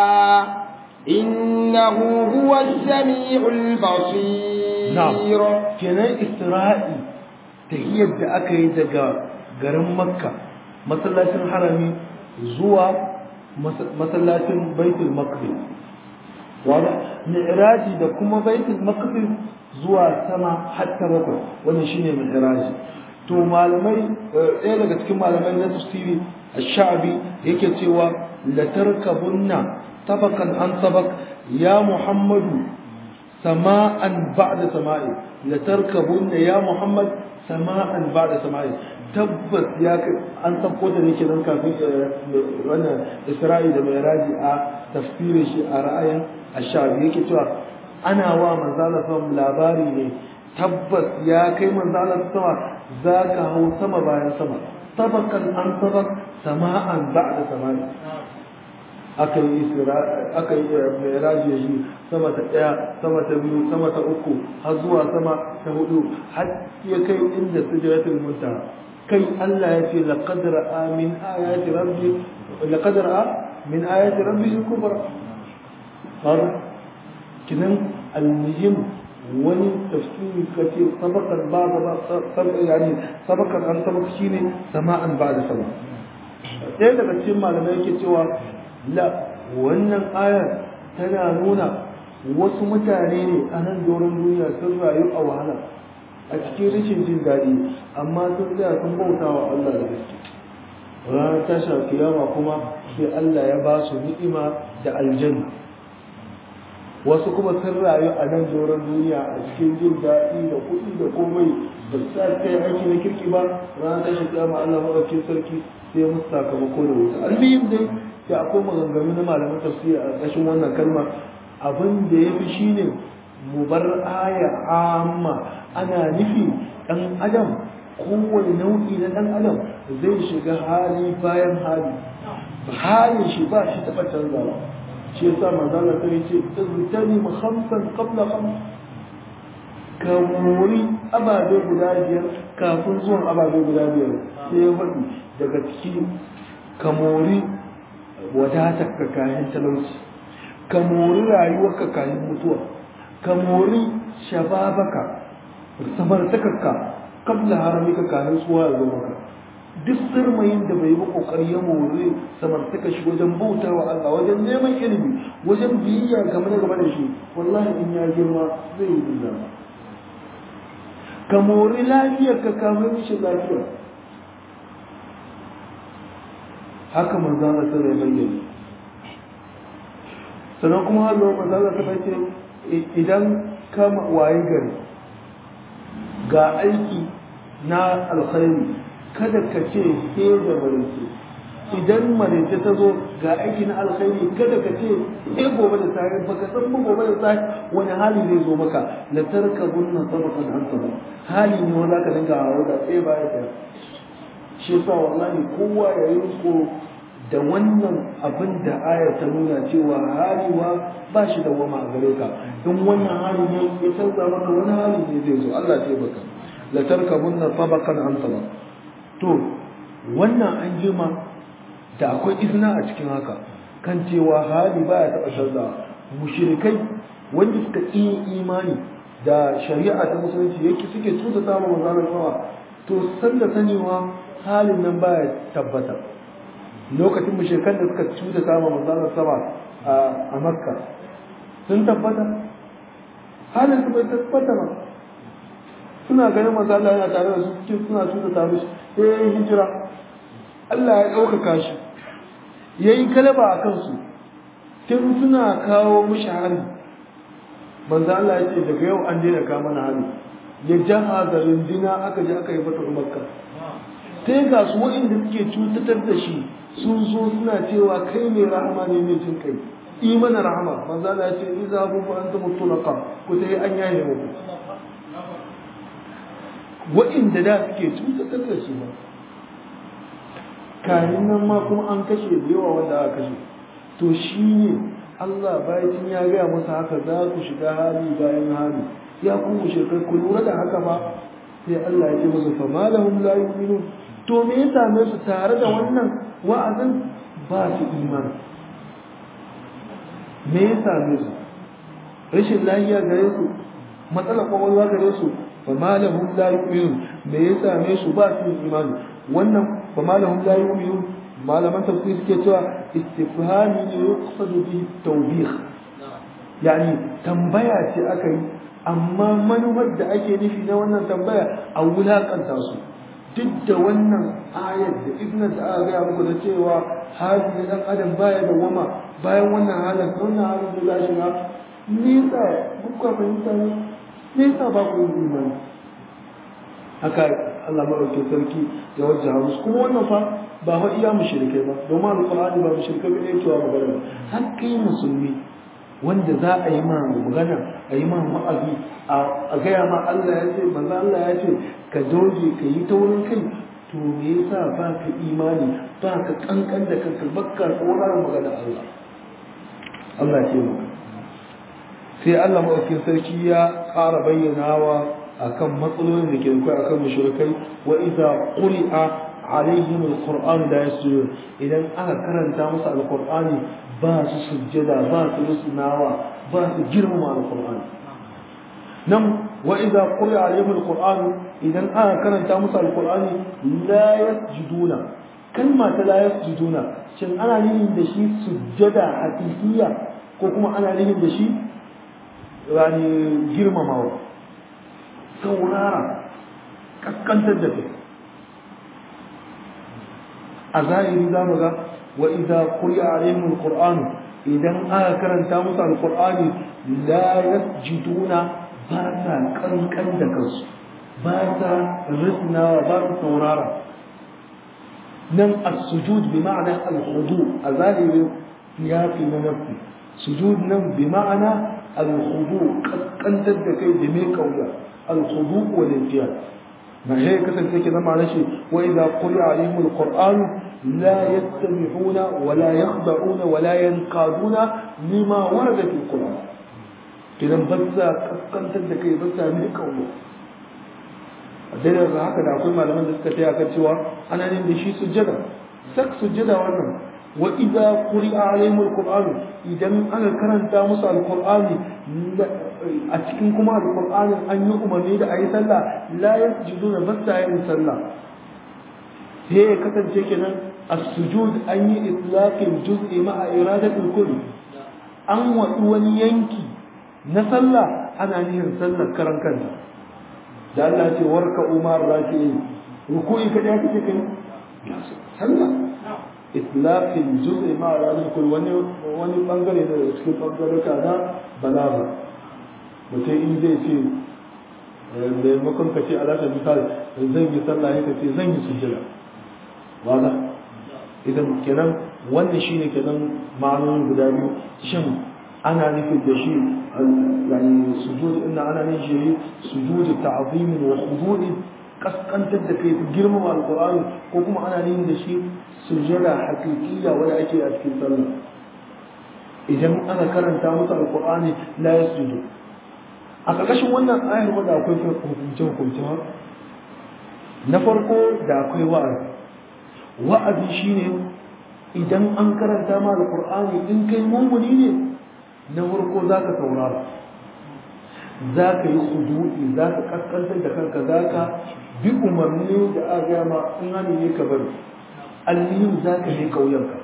إنه هو السميع البصير نعم كنا إسرائي تهيد أكي دقا قرم مكة مسلاة الحرمي زوا مسلاة بيت المقدس واضح معراجي da kuma baitul maqdis zuwa sama hatta bakwai wannan shine mi'raji to malamai ɗaya daga cikin malamai na tafsiri ash-sha'bi yake cewa la tarkabunna طبقا عن طبق يا محمد سماء بعد سماء لتركبن يا محمد سماء بعد سماء tabbas ya an sabko da nake nan kafin wannan Isra'i da Mi'raji a tafsirin shi a ra'ayin Ashabi yake cewa ana wa manzala sallam labari ne tabbas ya kai manzala sama zaka hau sama bayan sama tabakan an tabak sama'an ba'da sama'i aka yi aka yi miraji ya shi sama ta ɗaya sama ta biyu sama ta uku har zuwa sama ta hudu har ya kai inda sujaratul muntaha kai Allah ya ce laqad ra'a min ayati rabbi laqad ra'a min ayati rabbi kubra har kinan al-muhim wani tafsiri kace sabaqan ba ba yani sabaqan an sabaq shine sama'an ba'da sama ɗaya daga cikin malamai yake cewa la wannan ayar tana nuna wasu mutane ne a nan doron duniya sun rayu a wahala a cikin rashin jin daɗi amma sun tsaya sun bauta wa Allah da gaske ranar tashar kiyama kuma sai Allah ya ba su ni'ima da aljanna wasu kuma sun rayu a nan doron duniya a cikin jin daɗi da kuɗi da komai ba su sa kai aiki na kirki ba ranar tashar kiyama Allah maɗaukin sarki sai musu sakamako da wuta albihim dai ya akwai maganganu na malaman tafsiri a ƙarƙashin wannan kalma abin da ya fi shine mu bar aya amma ana nufi ɗan adam kowane nau'i na ɗan adam zai shiga hali bayan hali halin shi ba shi taɓa canzawa shi yasa manzala ta ce iztani mu khamsan qabla khams ka mori ababe guda biyar kafin zuwan ababe guda biyar sai ya faɗi daga ciki ka mori wadatar ka kayan talauci ka mori rayuwar ka kayan mutuwa ka mori shababaka samartakarka kabla haramika kayan tsuwa ya zo maka duk sirmayin da bai yi kokari ya more samartaka shi wajen bauta wa Allah wajen neman ilimi wajen biyayya game da game da shi wallahi in ya girma zai yi dinna ka mori lafiyar ka kamar shi lafiya haka manzo Allah sai ya bayyana sannan kuma har manzo Allah ta ce idan ka waye gari ga aiki na alkhairi kada ka ce ke da marice idan marice ta zo ga aiki na alkhairi kada ka ce ke gobe da safe baka san mu gobe da safe wani hali zai zo maka la tarkabunna sabaqan an sabaq hali ne wanda ka dinga hawo da tsaye baya da shi yasa wallahi kowa ya yi ko da wannan abin da aya ta nuna cewa haliwa ba shi da wama a gare ka don wannan hali ne ya canza maka wani hali ne zai zo Allah ya baka la tarkabunna sabaqan an sabaq to wannan an jima da akwai izina a cikin haka kan cewa hali ba ya taɓa canza mushrikai wanda suka yi imani da shari'a ta musulunci yake suke tuta samun manzanar kawa to san da sanewa halin nan ba ya tabbata lokacin mushrikan da suka tuta samun manzanar sama a makka sun tabbata halin su bai tabbata ba suna ganin manzo Allah yana tare da su cikin suna tuta ta mishi sai ya yi hijira Allah ya ɗaukaka shi ya yi kalaba a kansu tun suna kawo mishi hari manzo Allah ya ce daga yau an daina kama na hari ya jaha da rundina aka je aka yi fata makka sai ga su waɗanda suke cutatar da shi sun zo suna cewa kai mai rahama ne mai jin kai yi mana rahama manzo Allah ya ce idza hum antum tulaqa ku sai an yaye muku waɗanda da suke cutatar da shi ba kayan nan ma kuma an kashe da yawa wanda aka kashe to shi ne Allah bayan ya gaya masa haka za ku shiga hali bayan hali ya kuma shekar ku lura da haka ba sai Allah ya ce musu fa malahum la yu'minun to me ya same su tare da wannan wa'azin ba su imani me ya same su rashin lafiya gare su matsalar kwakwalwa gare su fa malahum la yu'minun me ya same su ba su imani wannan fa malahum la yu'minun malaman tafsir suke cewa istifhami ne yuqsadu bi tawbih yani tambaya ce aka yi amma manufar da ake nufi na wannan tambaya a wulakanta su duk da wannan ayar da ibn da aka gaya muku da cewa hali na dan adam baya da wama bayan wannan halin wannan halin da za shiga nisa kuka fahimta ne nisa ba ku yi imani haka Allah maɗauki sarki ya wajen musu kuma wannan fa ba fa iya mushrikai ba domin alqur'ani ba mushrikai ba ne cewa magana har kai musulmi wanda za a yi ma magana a yi ma wa'azi a gaya ma Allah ya ce manzo Allah ya ce ka doge ka yi taurin kai to me yasa ba ka imani ba ka kankan da kanka bakka tsoron magana Allah Allah ya ce maka sai Allah maɗaukin sarki ya ƙara bayyanawa akan matsalolin da ke kai akan mushrikai wa idza quri'a alaihim alquran la yasjudun idan aka karanta musu alqur'ani ba su sujjada ba su rusunawa ba su girmama alqur'ani nan wa idza quri'a alaihim alquran idan aka karanta musu alqur'ani la yasjuduna kalma ta la yasjuduna shin ana yin da shi sujjada hakikiya ko kuma ana yin da shi yani girmamawa saurara kaskantar da kai a zahiri za mu ga wa idza quri'a alaihim alquran idan aka karanta musu alqur'ani la yasjuduna ba sa kankan da kansu ba sa risnawa ba su saurara nan as-sujud bi ma'ana al-khudu a zalimin ya fi na nafi sujud nan bi ma'ana al-khudu kaskantar da kai da mai kauya al-khudu wal intiyad ما هي كسر كده كده معناه شيء وإذا قرئ عليهم القرآن لا يستمعون ولا يخضعون ولا ينقادون لما ورد في القرآن كده بس كان تدك بس من كونه dalilin haka da akwai malaman da suka taya kan cewa ana yin da shi sujjada sak sujjada wannan wa idza quri'a alaihimul qur'an idan aka karanta musu alqur'ani a cikin kuma alqur'anin an yi umarni da ayi sallah la yasjuduna basta yin sallah sai ya kasance kenan as-sujud an yi itlaqin juz'i ma'a iradatul kull an wadu wani yanki na sallah ana nihin sallar karan kanta da Allah ce warka umar raki'in ruku'i kada kake kai sallah itlaqin juz'i ma ranar kul wani wani bangare da cikin bangareka na balaga mutum in zai ce da makon ka ce alaƙar misal zan yi sallah ya ce zan yi sujjada wala idan kenan wannan shine kenan ma'anonin guda biyu shin ana nufin da shi yani sujud inna ana nufin shi sujud ta'zim wa khudu' kaskantar da kai girmama alqur'ani ko kuma ana nufin da shi sujada hakikiya wanda ake a cikin sallah idan ana karanta musu alqur'ani la yasjudu a ƙarƙashin wannan ayar wanda akwai hukunce hukunce na farko da akwai wa'azi wa'azi shine idan an karanta ma alqur'ani in kai mumuni ne na farko za ka saurara za ka yi sudu'i za ka kaskantar da kanka za ka bi umarni da aka gaya ma in hani ne ka bari almihim za ka ne kauyanka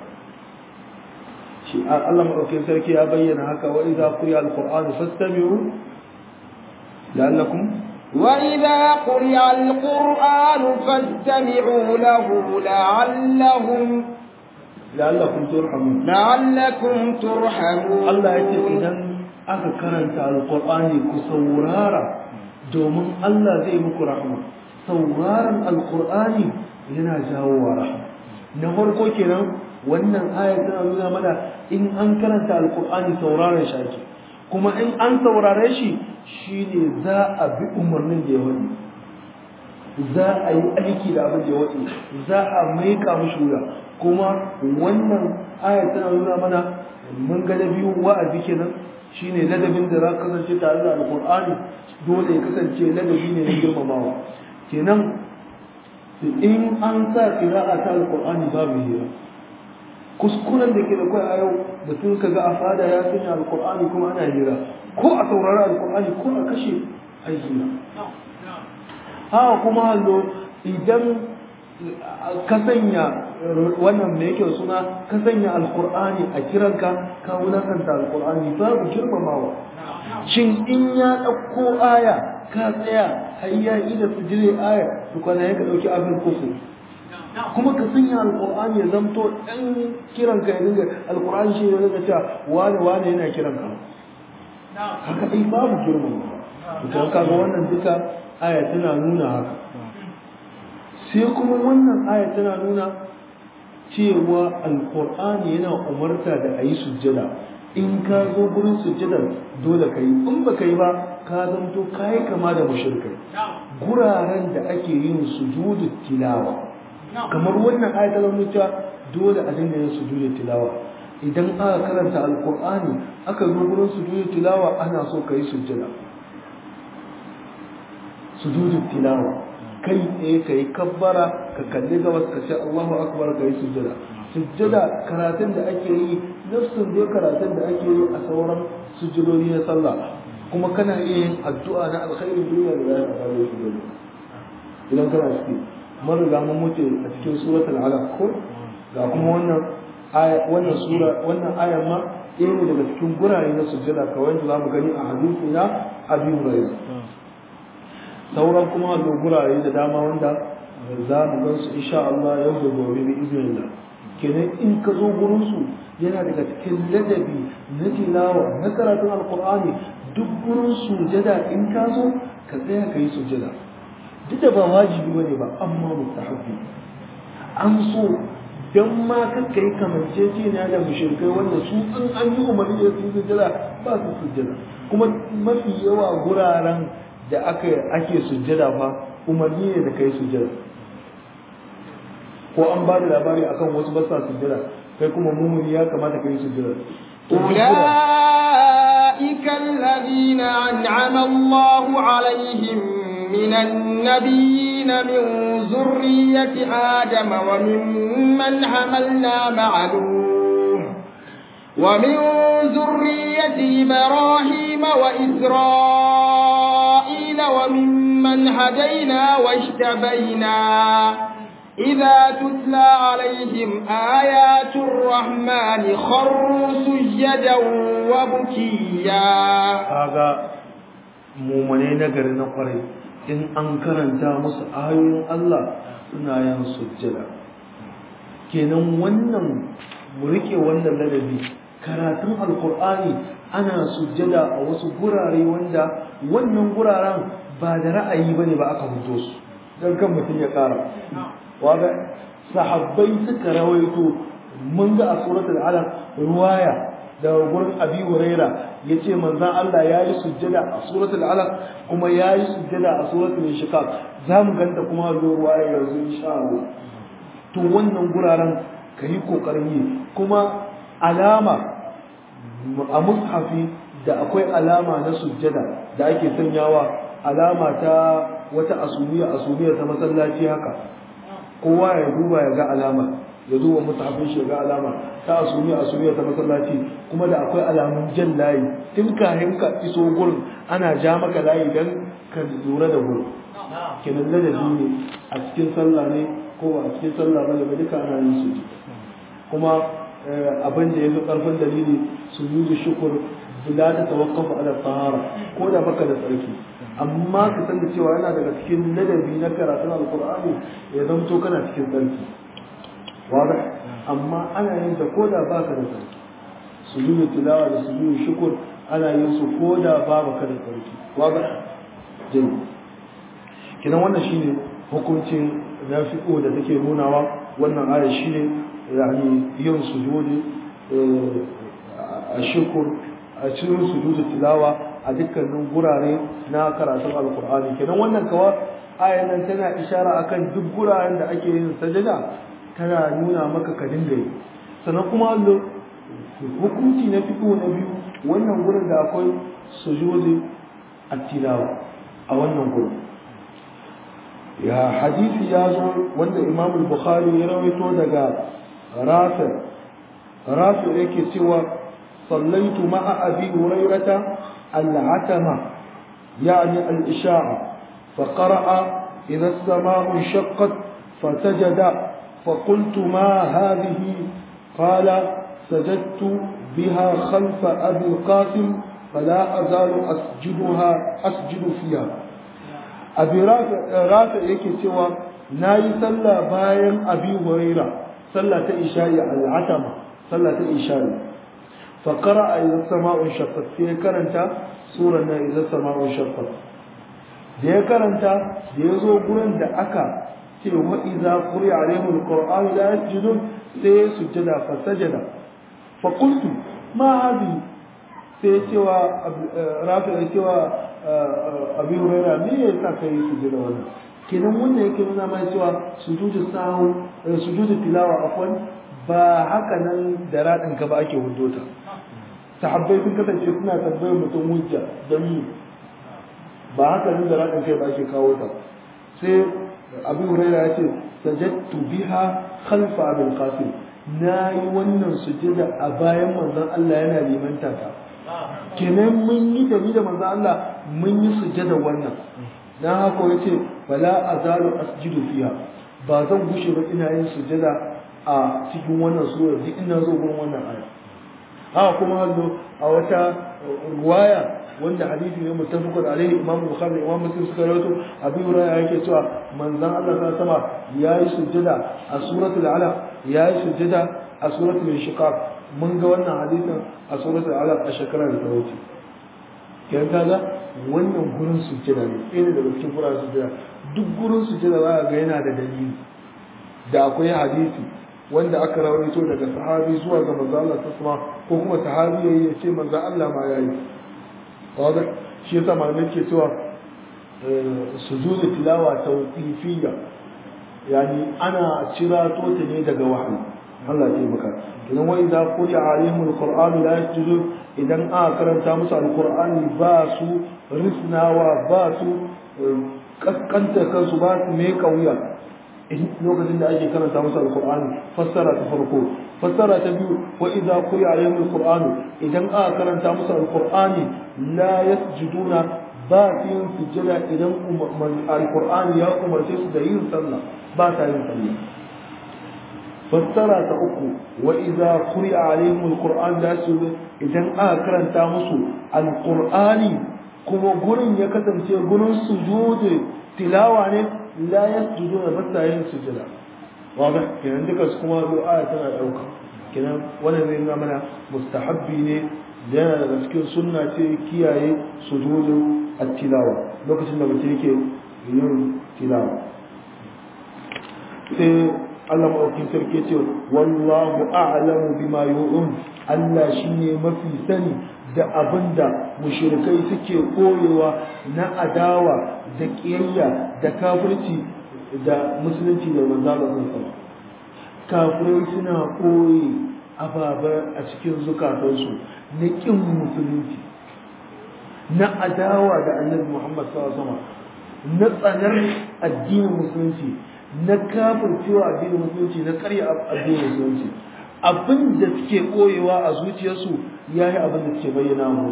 shi Allah maɗaukin sarki ya bayyana haka wa idza quriya alquran fastami'u la'allakum وإذا قرئ القرآن فاستمعوا له لعلهم la'allakum turhamun لعلكم ترحمون Allah ya ce idan aka karanta alqur'ani ku saurara domin Allah zai muku rahma sauraron alqur'ani yana jawo wa rahma na farko kenan wannan aya tana nuna mana in an karanta alqur'ani sauraron shi ake kuma in an saurare shi shine za a bi umarnin da ya wani za a yi aiki da abin da ya wani za a maika mushi wuya kuma wannan aya tana nuna mana mun ga na biyu wa'azi kenan shine ladabin da za ka kasance tare da alqur'ani dole ya kasance ladabi ne na girmamawa kenan in an sa qira'a ta alqur'ani babu hira kuskuren da ke da kai a yau mutum ka ga a fada ya sanya alqur'ani kuma ana hira ko a saurari alqur'ani ko a kashe ai hira ha kuma hallo idan ka sanya wannan me yake suna ka sanya alqur'ani a kiranka ka wulakanta alqur'ani babu girmamawa shin in ya dauko aya ka tsaya har ya ida sujire aya to kana ya ka dauki abin kufu kuma ka sanya alqur'ani ya zamto dan kiranka ya dinga alqur'ani shi ne daga cewa wani wani yana kiranka haka ai babu girmamawa to kaga wannan duka aya tana nuna haka sai kuma wannan aya tana nuna cewa alkur'ani yana umarta da a yi sujjada in ka zo gurin sujjadar dole ka yi in ba ka yi ba ka zanto ka yi kama da mashirkai guraren da ake yin sujudu tilawa kamar wannan aya ta zama cewa dole a dinga yin sujudu tilawa idan aka karanta alkur'ani aka zo gurin sujudu tilawa ana so ka yi sujjada sujudu tilawa kai tsaye ka yi kabbara ka kalli gabas ka ce Allahu akbar ka yi sujjada sujjada karatun da ake yi nafsun dai karatun da ake yi a sauran sujjadodi na sallah kuma kana iya yin addu'a na alkhairin duniya da zai a bayan sujjada idan kana ciki mun riga mun mutu a cikin suratul alaq ko ga kuma wannan aya wannan sura wannan ayan ma ɗaya ne daga cikin gurare na sujjada kawai da zamu gani a hadisi na Abi Hurairah sauran kuma da gurare da dama wanda za mu gan su insha Allah yau da gobe bi iznillah kenan in ka zo gurin su yana daga cikin ladabi na tilawa na karatun alqur'ani duk gurin sujada in ka zo ka tsaya ka yi sujada duk da ba wajibi bane ba amma mustahabbi an so dan ma kakka yi kamanceceniya da mushrikai wanda su an an yi umarni da su sujjada ba su sujjada kuma mafi yawa guraren da aka ake sujjada fa umarni ne da kai sujjada ko an ba da labari akan wasu ba sa sujjada kai kuma mumuni ya kamata kai sujjada أولئك الذين أنعم الله عليهم من النبيين من ذرية آدم وممن حملنا مع نوح ومن ذرية إبراهيم وإسرائيل وممن هدينا واجتبينا إذا تتلى عليهم آيات الرحمن خروا سجدا وبكيا kaga mumune na gari na kwarai in an karanta musu ayoyin Allah suna yin sujjada kenan wannan mu rike wannan ladabi karatun alkur'ani ana sujjada a wasu gurare wanda wannan guraren ba da ra'ayi bane ba aka fito su dan kan mutum ya kara waga sahabbai suka rawaito mun ga a suratul alaq ruwaya da gurin abi huraira yace manzon Allah yayi sujjada a suratul alaq kuma yayi sujjada a suratul inshiqaq zamu ganta kuma zo ruwaya yanzu insha Allah to wannan guraren kayi kokarin yi kuma alama a mushafi da akwai alama na sujjada da ake sanyawa alama ta wata asumiya asumiya ta masallaci haka kowa ya duba ya ga alama ya duba musafin shi ga alama ta asumi asumi ta masallaci kuma da akwai alamun jan layi tun kayan ka iso gurin ana ja maka layi dan ka lura da gurin kenan ladabi ne a cikin sallah ne ko a cikin sallah ba da duka ana yin su kuma abin da yafi karfin dalili sujudu shukr bila ta tawaqqafu ala tahara ko da baka da tsarki amma ka san da cewa yana daga cikin ladabi na karatun alkur'ani ya zamto kana cikin tsarki wada amma ana yin ta ko da baka da tsarki sujudu tilawa da sujudu shukur ana yin su ko da babu ka da tsarki wada jin kinan wannan shine hukuncin nafi'u da take nunawa wannan aya shine yani yin sujudi a shukur a cikin sujudu tilawa a dukkanin gurare na karatun alkur'ani kenan wannan kawa ayan nan tana ishara akan duk guraren da ake yin sajada tana nuna maka ka dinga yi sannan kuma allo hukunci na fito na biyu wannan gurin da akwai sujudi at-tilawa a wannan gurin ya hadisi ya zo wanda imam al-bukhari ya rawaito daga rafi rafi yake cewa sallaitu ma'a abi hurairata العتمة يعني الإشاعة فقرأ إذا السماء انشقت فسجد فقلت ما هذه قال سجدت بها خلف أبي القاسم فلا أزال أسجدها أسجد فيها أبي رافع يكي سوى ناي صلى باين أبي هريرة صلى إشاء العتمة صلى إشاء فقرأ إذا السماء انشقت في كرنتا سورة إذا السماء انشقت da ya karanta da ya zo gurin da aka ce wa iza quri alaihim alquran la yasjudun sai ya sujjada fa sajada fa qultu ma hadi sai cewa rafi ya cewa abi hurairah me yasa kai sujjada wannan kenan wannan yake nuna mai cewa sujudu sahu sujudu tilawa afwan ba haka nan da radin ka ba ake hudota sahabbai sun kasance suna tambayar mutum hujja don yi ba haka nan da raɗin kai ba ake kawo ta sai abu huraira ya ce sajattu biha khalfa abin qasim na yi wannan sujada a bayan manzon Allah yana limanta ta kenan mun yi da ni da manzon Allah mun yi sujada wannan dan haka yace bala azalu asjudu fiha ba zan gushe ba ina yin sujada a cikin wannan sura duk ina zo gurin wannan aya haka kuma hallo a wata ruwaya wanda hadisi ne muttafaqun alaihi imam bukhari imam muslim suka rawaito abu hurairah yake cewa manzon Allah ta sama yayi sujjada a suratul alaq yayi sujjada a suratul inshiqaq mun ga wannan hadisin a suratul alaq a shekarar da ta wuce yan kaga wannan gurin sujjada ne ɗaya daga cikin gurin sujjada duk gurin sujjada za ga yana da dalili da akwai hadisi wanda aka rawaito daga sahabi zuwa ga manzo Allah tasma ko kuma sahabi yayi ya ce manzo Allah ma yayi wadda shi yasa malamai ke cewa sujudu tilawa tawqifiyya yani ana cira ta ne daga wahayi Allah ya maka idan wa idza quri'a alaihim alquran la yasjudun idan aka karanta musu alqur'ani ba su risnawa ba su kaskanta kansu ba su me kauya lokacin da ake karanta musu alqur'ani fassara ta farko fassara ta biyu wa idza quri'a alaihim alquran idan aka karanta musu alqur'ani la yasjuduna ba su yin sujjada idan alqur'ani ya umarce su da yin sallah ba sa yin sallah fassara ta uku wa idza quri'a alaihim alquran la yasjudun idan aka karanta musu alqur'ani kuma gurin ya kasance gurin sujudi tilawa ne la yasjuduna ba sa yin sujjada wadah kenan duka su kuma zo aya tana dauka kenan wannan zai nuna mana mustahabbi ne yana daga cikin sunna ce kiyaye sujudin at-tilawa lokacin da mutum yake yin tilawa sai Allah maɗaukin sarki ce wallahu a'lamu bima yu'un Allah shine mafi sani da abinda mushrikai suke koyewa na adawa da kiyayya da kafirci da musulunci da manzo Allah sallallahu kafirai suna koyi ababa a cikin zukatansu na kin musulunci na adawa da annabi Muhammad sallallahu alaihi wasallam na tsanar addinin musulunci na kafircewa addinin musulunci na karya addinin musulunci abin da suke koyewa a zuciyarsu ya yi abin da suke bayyana mu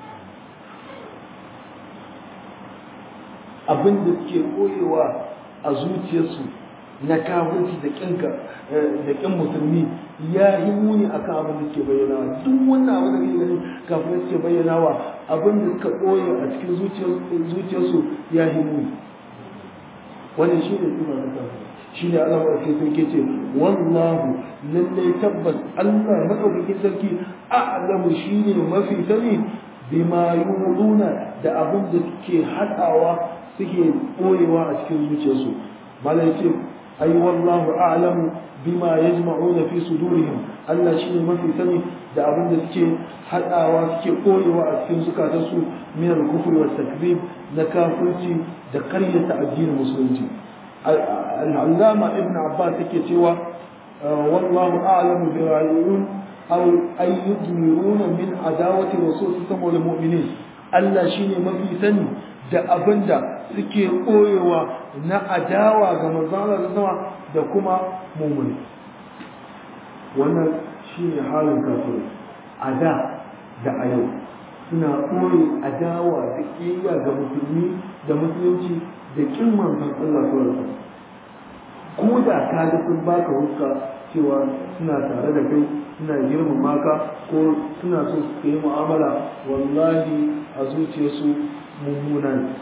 abin da suke koyewa a zuciyarsu na kafirci da kinka da kin musulmi ya yi muni akan abin da suke bayyanawa duk wannan abin da kake ganin kafin suke bayyanawa abin da suka koye a cikin zuciyarsu ya yi muni wannan shi ne suna na kafin shi ne Allah maɗauki sarki ce wallahu lallai tabbas Allah maɗaukakin sarki a'lamu shi ne mafi sani bima yuluna da abin da suke haɗawa suke ɓoyewa a cikin zuciyarsu malai ce ai wallahu a'lamu bima yajma'una fi sudurihim Allah shi ne mafi sani da abin da suke haɗawa suke ɓoyewa a cikin zukatansu min al-kufri wa takzib na kafirci da karyata addinin musulunci العلامة ابن عباس كتوى والله أعلم برأيون أو أن يضمرون من عداوة رسول الله والمؤمنين Allah shi ne mafi sani da abin da suke koyewa na adawa ga manzana da sama da kuma mummuni wannan shi ne halin kafirai a da da a yau suna koyi adawa da ƙiyayya ga musulmi da musulunci da kin manzon Allah sallallahu ko da ka ga sun baka huska cewa suna tare da kai suna girmama ka ko suna so su yi mu'amala wallahi a zuciyarsu mummuna ne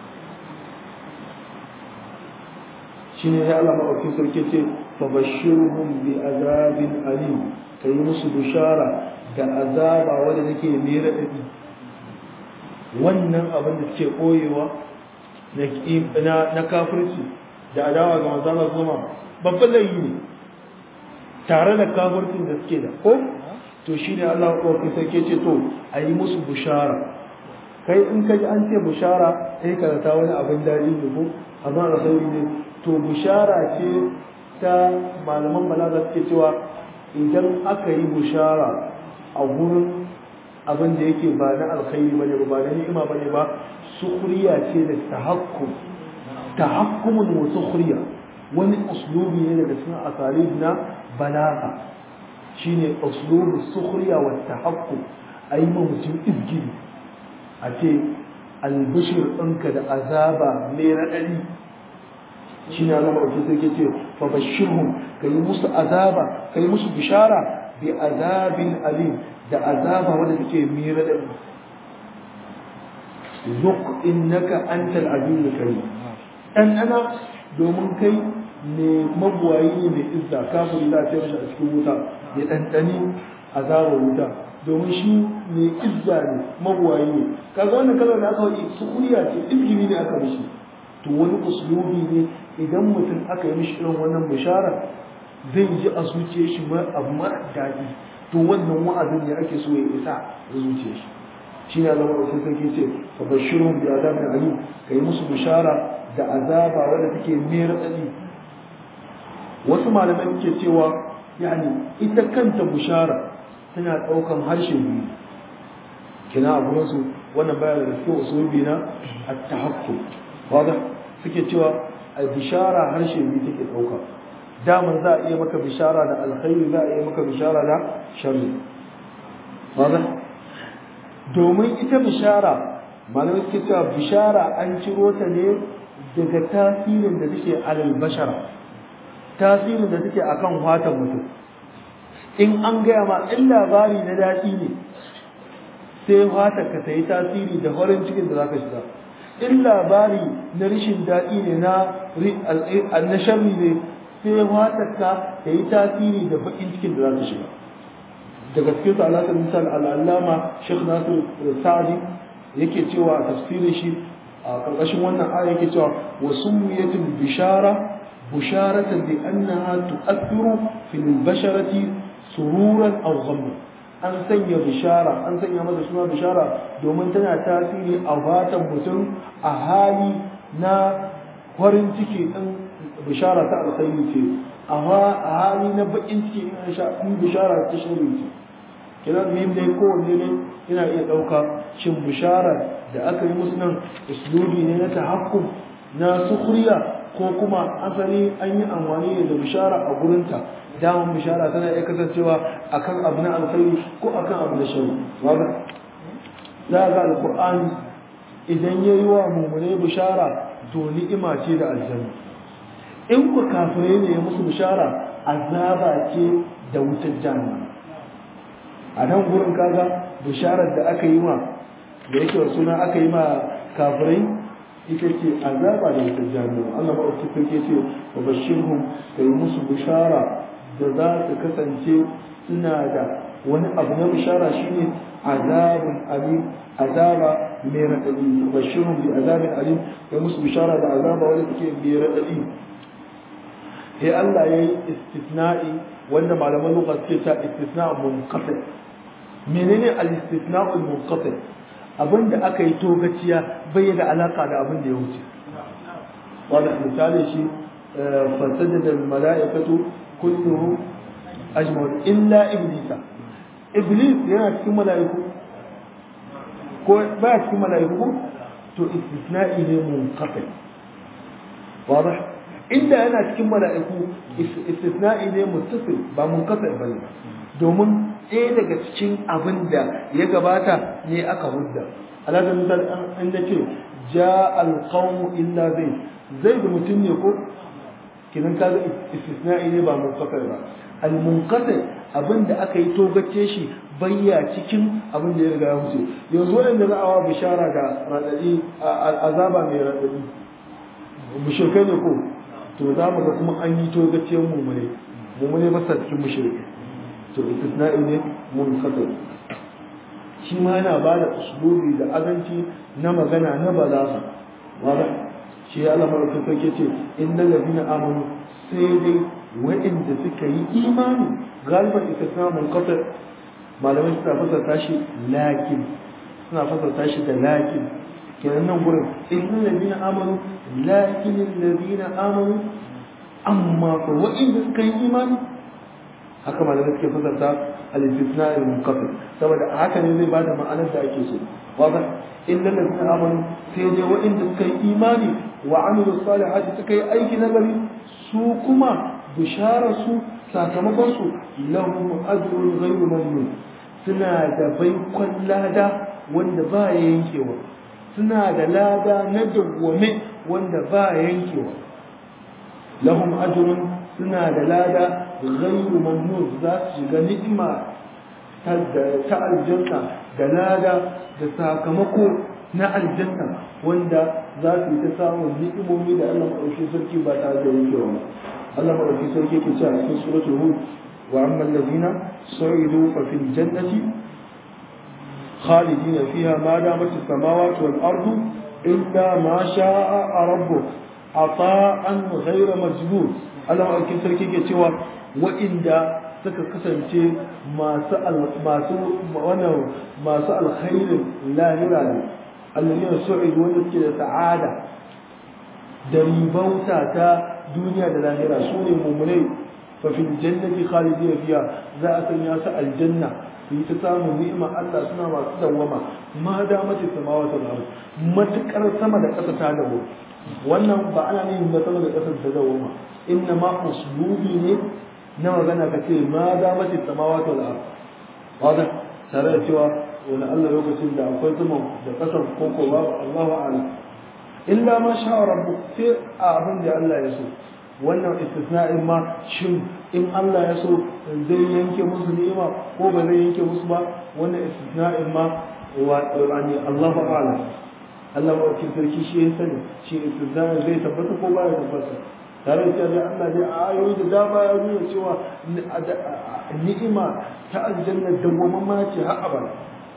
shine ya Allah maɗaukin sarki ce fa bashirhum bi azabin alim kai musu bishara da azaba wanda take mai raɗaɗi wannan abin da suke ɓoyewa na kafirci da adawa ga manzala zuma babban laifi ne tare da kafircin da suke da ko to shi ne Allah ɗauki sarki ce to a yi musu bushara kai in ka ji an ce bushara sai ka ta wani abin daɗi ne ko amma alkhairi ne to bushara ce ta malaman balaga suke cewa idan aka yi bushara a gurin abin da yake ba na alkhairi bane ba na ni'ima bane ba sukhriya ce da tahakkum tahakkumun wa sukhriya wani uslubi ne daga cikin asalib na balaga shine uslubu sukhriya wa tahakkum ayi ma mutum izgiri a ce albishir ɗinka da azaba mai raɗaɗi shi ne Allah maɗauki sai ce fa bashirhum ka yi musu azaba ka yi musu bishara bi azabin alim da azaba wanda take mai raɗaɗi zuk innaka antal azizul karim dan ana domin kai ne mabuwayi ne mai izza kafin lafiyar shi a cikin wuta ya ɗanɗani azabar wuta domin shi mai izza ne mabuwayi ne kaga wannan kalmar da aka faɗi sukuriya ce izgiri ne aka mishi to wani uslubi ne idan mutum aka yi mishi irin wannan bishara zai ji a zuciyar shi abu mara daɗi to wannan wa'azin ne ake so ya isa a zuciyar shi shi ne Allah sai sarki ce fa bashirhum bi azabin alim kai musu bishara da azaba wanda take mai radadi wasu malamai ke cewa yani ita kanta bishara tana daukan harshe biyu kina a gurin su wannan baya da cikin usulubi na at-tahakkuk wada suke cewa bishara harshe biyu take dauka daman za a iya maka bishara da alkhairi za a iya maka bishara da sharri wada domin ita bishara malamai suke cewa bishara an ciro ta ne daga tasirin da take alal bashara tasirin da take akan fatan mutum in an gaya ma in labari na daɗi ne sai fatan ka ta yi tasiri da farin cikin da zaka shiga in labari na rashin daɗi ne na na sharri ne sai fatan ka ta yi tasiri da baƙin cikin da zaka shiga daga cikin su alaƙar misal al'allama Sheikh Nasir Sa'adi yake cewa a tafsirin shi a ƙarƙashin wannan aya yake cewa wa summiyatul bishara busharatan bi annaha tu'athiru fil basharati sururan aw ghamman an sanya bishara an sanya masa suna bishara domin tana tasiri a fatan mutum a hali na farin ciki din bishara ta alkhairi ce a hali na bakin ciki in bishara ta shari ce kiran mim dai kowanne ne yana iya ɗauka shin bishara da aka yi musu nan uslubi ne na tahakkum na sukuriya ko kuma asali an yi amfani da bishara a gurinta daman bishara tana iya kasancewa akan abu na alkhairi ko akan abu na shari wanda za ga alkur'ani idan ya yi wa mummunai bishara to ni'ima ce da aljanna in ku kafirai ne ya musu bishara azaba ce da wutar jahannama a nan gurin kaga bisharar da aka yi ma da yake suna aka yi ma kafirai ita ce azaba da wutar jahannama Allah ba su kake ce wa bashirhum kai musu bishara da za su kasance suna da wani abu na bishara shine azabun alim azaba mai raɗaɗi bashirhum bi azabin alim kai musu bishara da azaba wanda take mai raɗaɗi sai Allah ya yi istisna'i wanda malaman lugha suke ta istisna' munqati menene al-istisna' al-munqati abinda aka yi togaciya bai da alaka da abin da ya wuce wanda misali shi fasajada al-mala'ikatu kulluhum ajma'un illa iblisa iblis yana cikin mala'iku ko ba cikin mala'iku to istisna'i ne munqati واضح inda yana cikin mala'iku istisna'i ne muttasil ba munqati bane domin ɗaya daga cikin abin da ya gabata ne aka hudda alaga misal an da ce ja alqawmu illa zai zai da mutum ne ko kinan ka ga istisna'i ne ba munqati ba al munqati abin da aka yi togace shi bayya cikin abin da ya riga ya wuce yanzu wanda za a wa bishara ga radadi azaba mai radadi mushrikai ne ko to za mu ga kuma an yi togaciyar mumune mumune ba sa cikin mushrikai to istisna'i ne mun kasa shi ma yana ba da usulubi da azanci na magana na balaga wala shi ya alamar ka sake ce innal ladina amanu sai dai waɗanda suka yi imani galiban istisna mun kasa malamai suna fasarta shi lakin suna fasarta shi da lakin kenan nan gurin innal ladina amanu lakin alladina amanu amma fa waɗanda suka yi imani haka malamai suke fasarta al-istisna al-munqati saboda haka ne zai bada ma'anar da ake so wadah illa allazina amanu sai dai waɗanda suka yi imani wa amilu salihati suka yi aiki na gari su kuma bishara su sakamakon su lahum ajrun ghayru mamnun suna da baikon lada wanda ba ya yankewa suna da lada na dawwame wanda ba ya yankewa lahum ajrun suna da lada ghayru mamnun za su shiga ni'ima ta aljanna da lada da sakamako na aljanna wanda za su yi ta samun ni'imomi da Allah maɗauki sarki ba tare da yankewa ba Allah maɗauki sarki ke cewa cikin suratul hud wa amma allazina su'idu fa fil jannati khalidina fiha ma damat as-samawati wal ardu illa ma sha'a rabbuk ata'an ghayra majnun Allah maɗaukin sarki ke cewa wa'inda suka kasance masu masu wannan masu alkhairin lahira ne alladhina su'idu wanda suke da sa'ada da ribauta ta duniya da lahira su ne mummunai fa fil jannati khalidina fiha za a sanya su aljanna su yi ta samun ni'ima Allah suna masu dawwama ma da mace samawati wal ard matukar sama da ƙasa ta dawo wannan ba ana yin ba sama da ƙasa ta dawwama inna ma uslubi ne na magana ka ce ma da mace samawati wal ard wada tare da cewa wani Allah lokacin da akwai sama da ƙasar koko babu Allahu a'lam illa ma sha rabbu sai a abin da Allah ya so wannan istisna'in ma shin in Allah ya so zai yanke musu ni'ima ko ba zai yanke musu ba wannan istisna'in ma wa yani Allahu a'lam Allah ba ki sarki shi ya sani shi istisna'in zai tabbata ko ba ya tabbata tare da cewa Allah dai a ayoyi da dama ya nuna cewa ni'ima ta aljanna dawwamamma ce har abada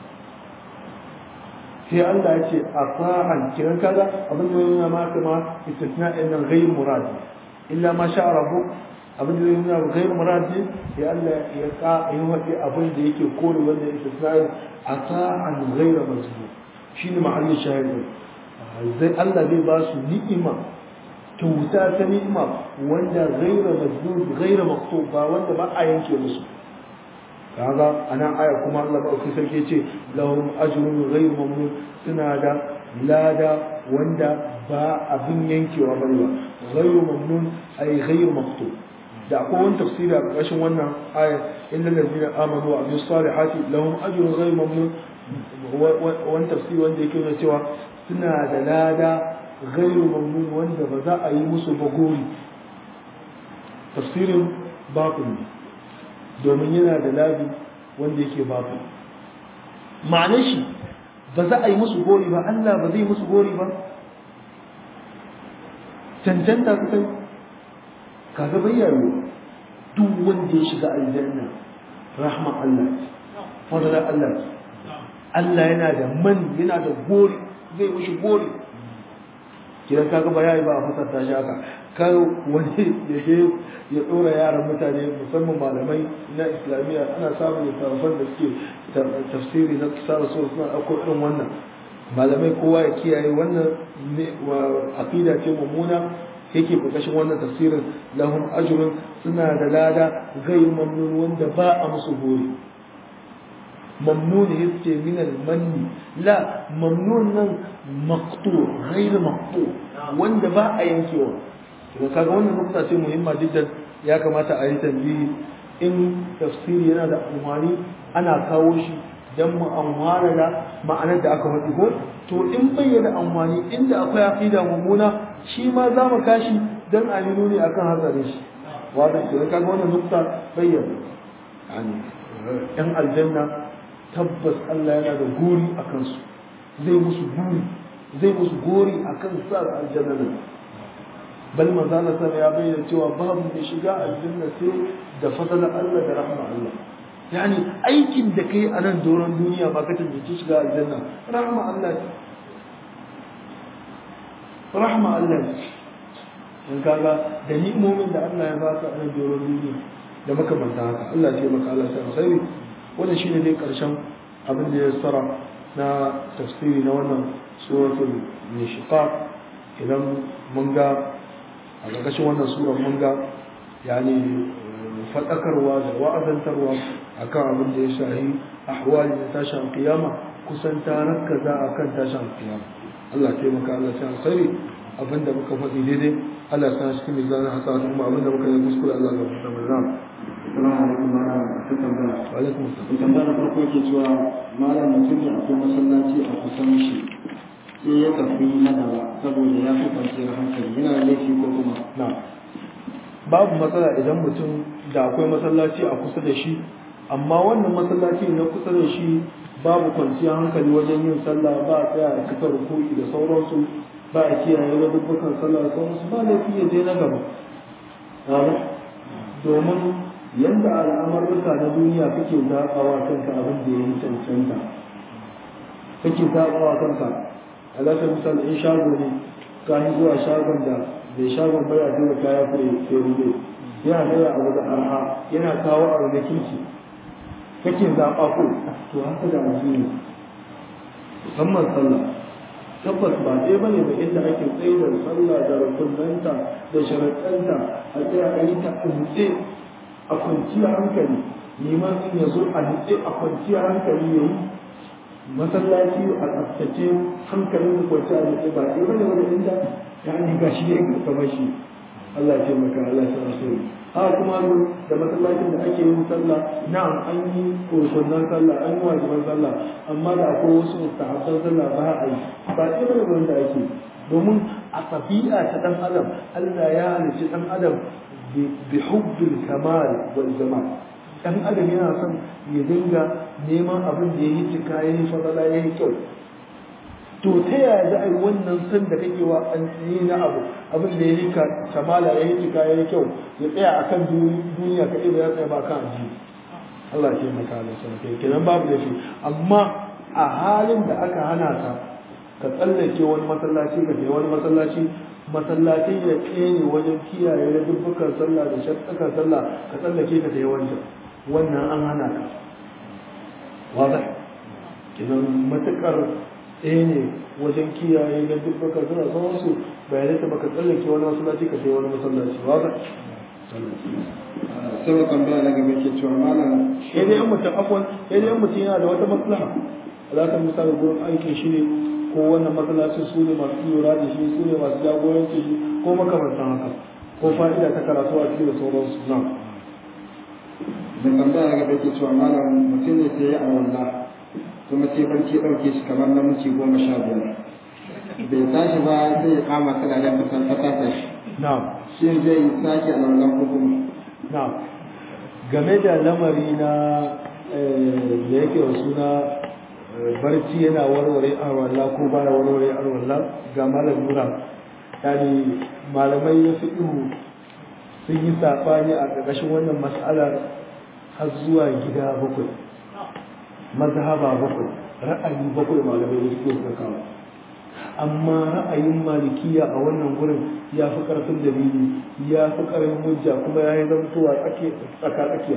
sai Allah ya ce a sa'an kiran kaza abin da yana ma kuma istisna'in nan ghayr murad illa ma sha rabbu abin da yana ghayr murad sai Allah ya ka yi wadi abin da yake kore wanda istisna'in a sa'an ghayr mazmum shine ma'anin shahidi zai Allah zai ba su ni'ima kyauta ta ni'ima wanda ghayr mazmum ghayr maqtub ba wanda ba a yanke musu kaga anan aya kuma Allah ba ku sarki ce lahum ajrun ghayr mamnun suna da lada wanda ba abin yankewa bane ba ghayr mamnun ay ghayr maktub da akwai wani tafsiri a ƙarshen wannan aya innal ladina amanu wa amilus salihati lahum ajrun ghayr mamnun wani tafsiri wanda yake nuna cewa suna da lada ghayr mamnun wanda ba za a yi musu bagori tafsirin bakun ne domin yana da labi wanda yake babu ma'anar shi ba za a yi musu gori ba Allah ba zai musu gori ba cancanta su kai kaga bayyano duk wanda ya shiga aljanna rahma Allah fadala Allah Allah yana da man yana da gori zai mushi gori kidan kaga ba yayi ba a fasarta shi haka kar wani ya je ya dora yaran mutane musamman malamai na islamiyya ana samun littattafan da suke tafsiri na kisa da suna ɗauko irin wannan malamai kowa ya kiyaye wannan aqida ce mummuna yake ƙarƙashin wannan tafsirin lahum ajrun suna da lada ghayr mamnun wanda ba a musu gori mamnun yace min al-manni la mamnun nan maqtu ghayr maqtu wanda ba a yankewa to kaga wannan nukta ce muhimma jiddan ya kamata a yi tambayi in tafsiri yana da amfani ana kawo shi dan mu amfana da ma'anar da aka faɗi ko to in bayyana amfani inda akwai aqida mummuna shi ma za mu kashi dan a nuni akan hatsarin shi wanda to kaga wannan nukta bayyana yani yan aljanna tabbas Allah yana da gori akan su zai musu gori zai musu gori akan sa aljanna ne bal manzo Allah sallallahu ya bayyana cewa babu mai shiga aljanna sai da fadalan Allah da rahma Allah yani aikin da kai a nan doron duniya ba ka tantance shiga aljanna rahma Allah rahma Allah in kaga da ni'imomin da Allah ya baka a nan doron duniya da makamanta haka Allah ya maka Allah sai alkhairi wannan shine dai karshen abin da ya tsara na tafsiri na wannan suratul nishiqaq idan mun ga a ƙarƙashin wannan surar mun ga yani faɗakarwa da wa'azantarwa akan abin da ya shahi ahwali da tashin kiyama kusan ta rakkaza akan tashin kiyama Allah taimaka Allah ta alkhairi abin da muka faɗi daidai Allah ya sa cikin mizanin hasana kuma abin da muka yi kuskure Allah ga fita mai ram Assalamu alaikum malam ta tambaya. wa alaikum assalam Tambaya na farko yake cewa malam mutum ne akwai masallaci a kusan shi sai ya tafi na gaba saboda ya fi kwanciyar hankali yana da laifi ko kuma na babu matsala idan mutum da akwai masallaci a kusa da shi amma wannan masallaci na kusa da shi babu kwanciyar hankali wajen yin sallah ba a tsaya a kasa rukuki da sauransu ba a kiyaye da dubbukan sallah da sauransu ba laifi ya je na gaba domin yadda al'amurka na duniya kake zaɓawa kanka abin da ya yi cancanta kake zaɓawa kanka alaƙar misali in shago ne ka yi zuwa shagon da mai shagon baya sai da kaya fure sai rube yana da abu da arha yana kawo abu da kirki kake zaɓa ko to haka da addini musamman sallah tabbas ba ɗaya bane ba inda ake tsaye da sallah da rukunanta da sharaɗanta a tsaya a yi ta a nutse a kwanciyar hankali neman in ya zo a nutse a kwanciyar hankali ya yi masallaci a tsaftace hankalin da kwanciya a nutse ba ɗaya bane wani inda ya ni ga shi ne kamar shi Allah ce maka Allah ya rasu haka kuma da masallacin da ake yin sallah na'am an yi rukunan sallah an yi wajiban sallah amma da akwai wasu mustahabban sallah ba a yi ba irin wanda ake domin a tabi'a ta dan adam Allah ya halicci dan adam bi hubbil kamal wal jamal dan adam yana son ya dinga neman abin da yayi cika yayi fadala yayi kyau to ta yaya za a yi wannan san da kake wa an yi na abu abin da ya yi kamala ya yi cika ya yi kyau ya tsaya a kan duniya ka ya tsaya ba kan aji Allah ke maka da sun kai kenan babu da shi amma a halin da aka hana ka ka tsallake wani masallaci ka je wani masallaci masallacin ya tsene wajen kiyaye da dubbukan sallah da shakkan sallah ka tsallake ka je wancan wannan an hana ka wadah kenan matukar ɗaya ne wajen kiyaye na duk baka suna sauransu bayanai ta baka tsallake wani masallaci ka sai wani masallaci ba ba sai wa tambaya na game ke cewa malam sai dai yan mutum afwan sai dai yan mutum yana da wata maslaha za ka misali gurin aikin shi ne ko wannan masallacin su ne masu lura da shi su ne masu jagoranci shi ko makamantan haka ko fa'ida ta karatu a cikin da sauransu na da tambaya na game ke cewa malam mutum ne sai ya awalla kuma sai barci ɗauke shi kamar na minti goma sha biyar bai tashi ba sai ya kama tsirayen fasar fasasa shi na'am shi zai sake a wannan hukum na'am game da lamari na da yake wa suna barci yana warware arwalla ko baya warware arwalla ga malam nura yani malamai na fiqhu sun yi sabani a ƙarƙashin wannan mas'alar har zuwa gida bakwai mazhaba bakwai ra'ayi bakwai malamai da suke suka kawo amma ra'ayin malikiya a wannan gurin ya fi karfin dalili ya fi karfin hujja kuma ya yi zamtowa tsaka tsakiya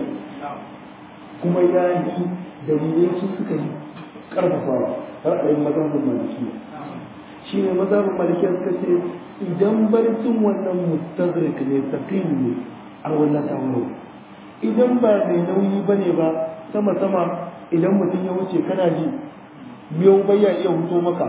kuma ya yi dalilai su suka yi karfafawa ra'ayin mazhabin malikiya shi ne mazhabin malikiya suka ce idan barcin wannan mustadrik ne taqim ne a wannan tawo idan ba mai nauyi bane ba sama sama idan mutum ya wuce kana ji miyau bayya iya huto maka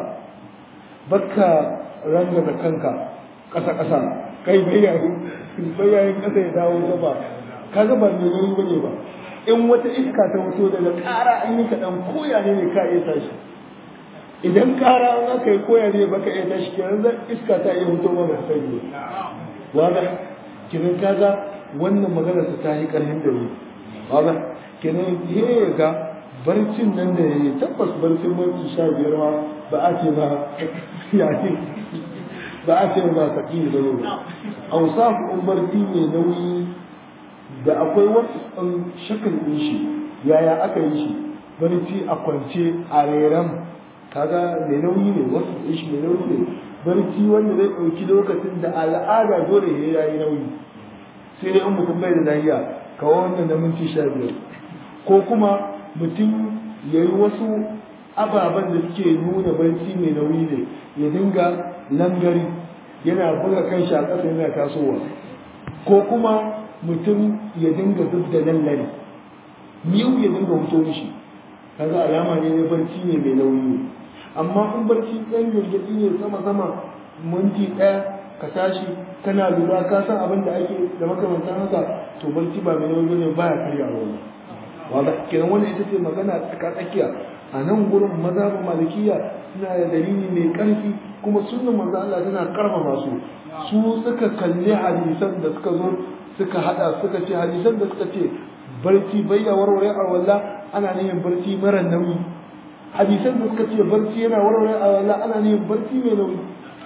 baka ranga da kanka ƙasa ƙasa kai bayyayin bayyayin ƙasa ya dawo gaba kaga ba mai nauyi bane ba in wata iska ta fito daga ƙara an yi kaɗan koya ne ka iya tashi idan ƙara an aka yi koya ne baka iya tashi kenan zan iska ta iya fito maka sai ne wanda kiran kaga wannan magana su ta yi ƙarfin da ni wanda kenan ya ga barcin nan da ya yi tabbas barcin minti sha biyar ma ba a ce ba yaƙi ba a ce ba saƙi da yau ausafu in barci mai nauyi da akwai wasu ɗan shakal ɗin shi yaya aka yi shi barci a kwance a reran kaga mai nauyi ne wasu ɗin shi mai nauyi ne barci wanda zai ɗauki lokacin da al'ada dole ya yi nauyi sai dai in mutum bai da lafiya kawo wannan na minti sha biyar ko kuma mutum ya yi wasu ababen da suke nuna barci mai nauyi ne ya dinga langari yana buga kan shi a ƙasa yana tasowa ko kuma mutum ya dinga zub da lallari miyau ya dinga wuto mishi kaga alama ne na barci ne mai nauyi amma in barci ɗan girgidi ne sama sama minti ɗaya ka tashi kana lura ka san abin da ake da makamantan haka to barci ba mai nauyi ne baya karyawa wani wanda kenan wannan ita ce magana tsaka tsakiya a nan gurin mazhabin malikiya suna da dalili mai karfi kuma sunnan manzo Allah tana karfafa su su suka kalli hadisan da suka zo suka hada suka ce hadisan da suka ce barci bayya warware a walla ana neman barci mara nauyi hadisan da suka ce barci yana warware a walla ana neman barci mai nauyi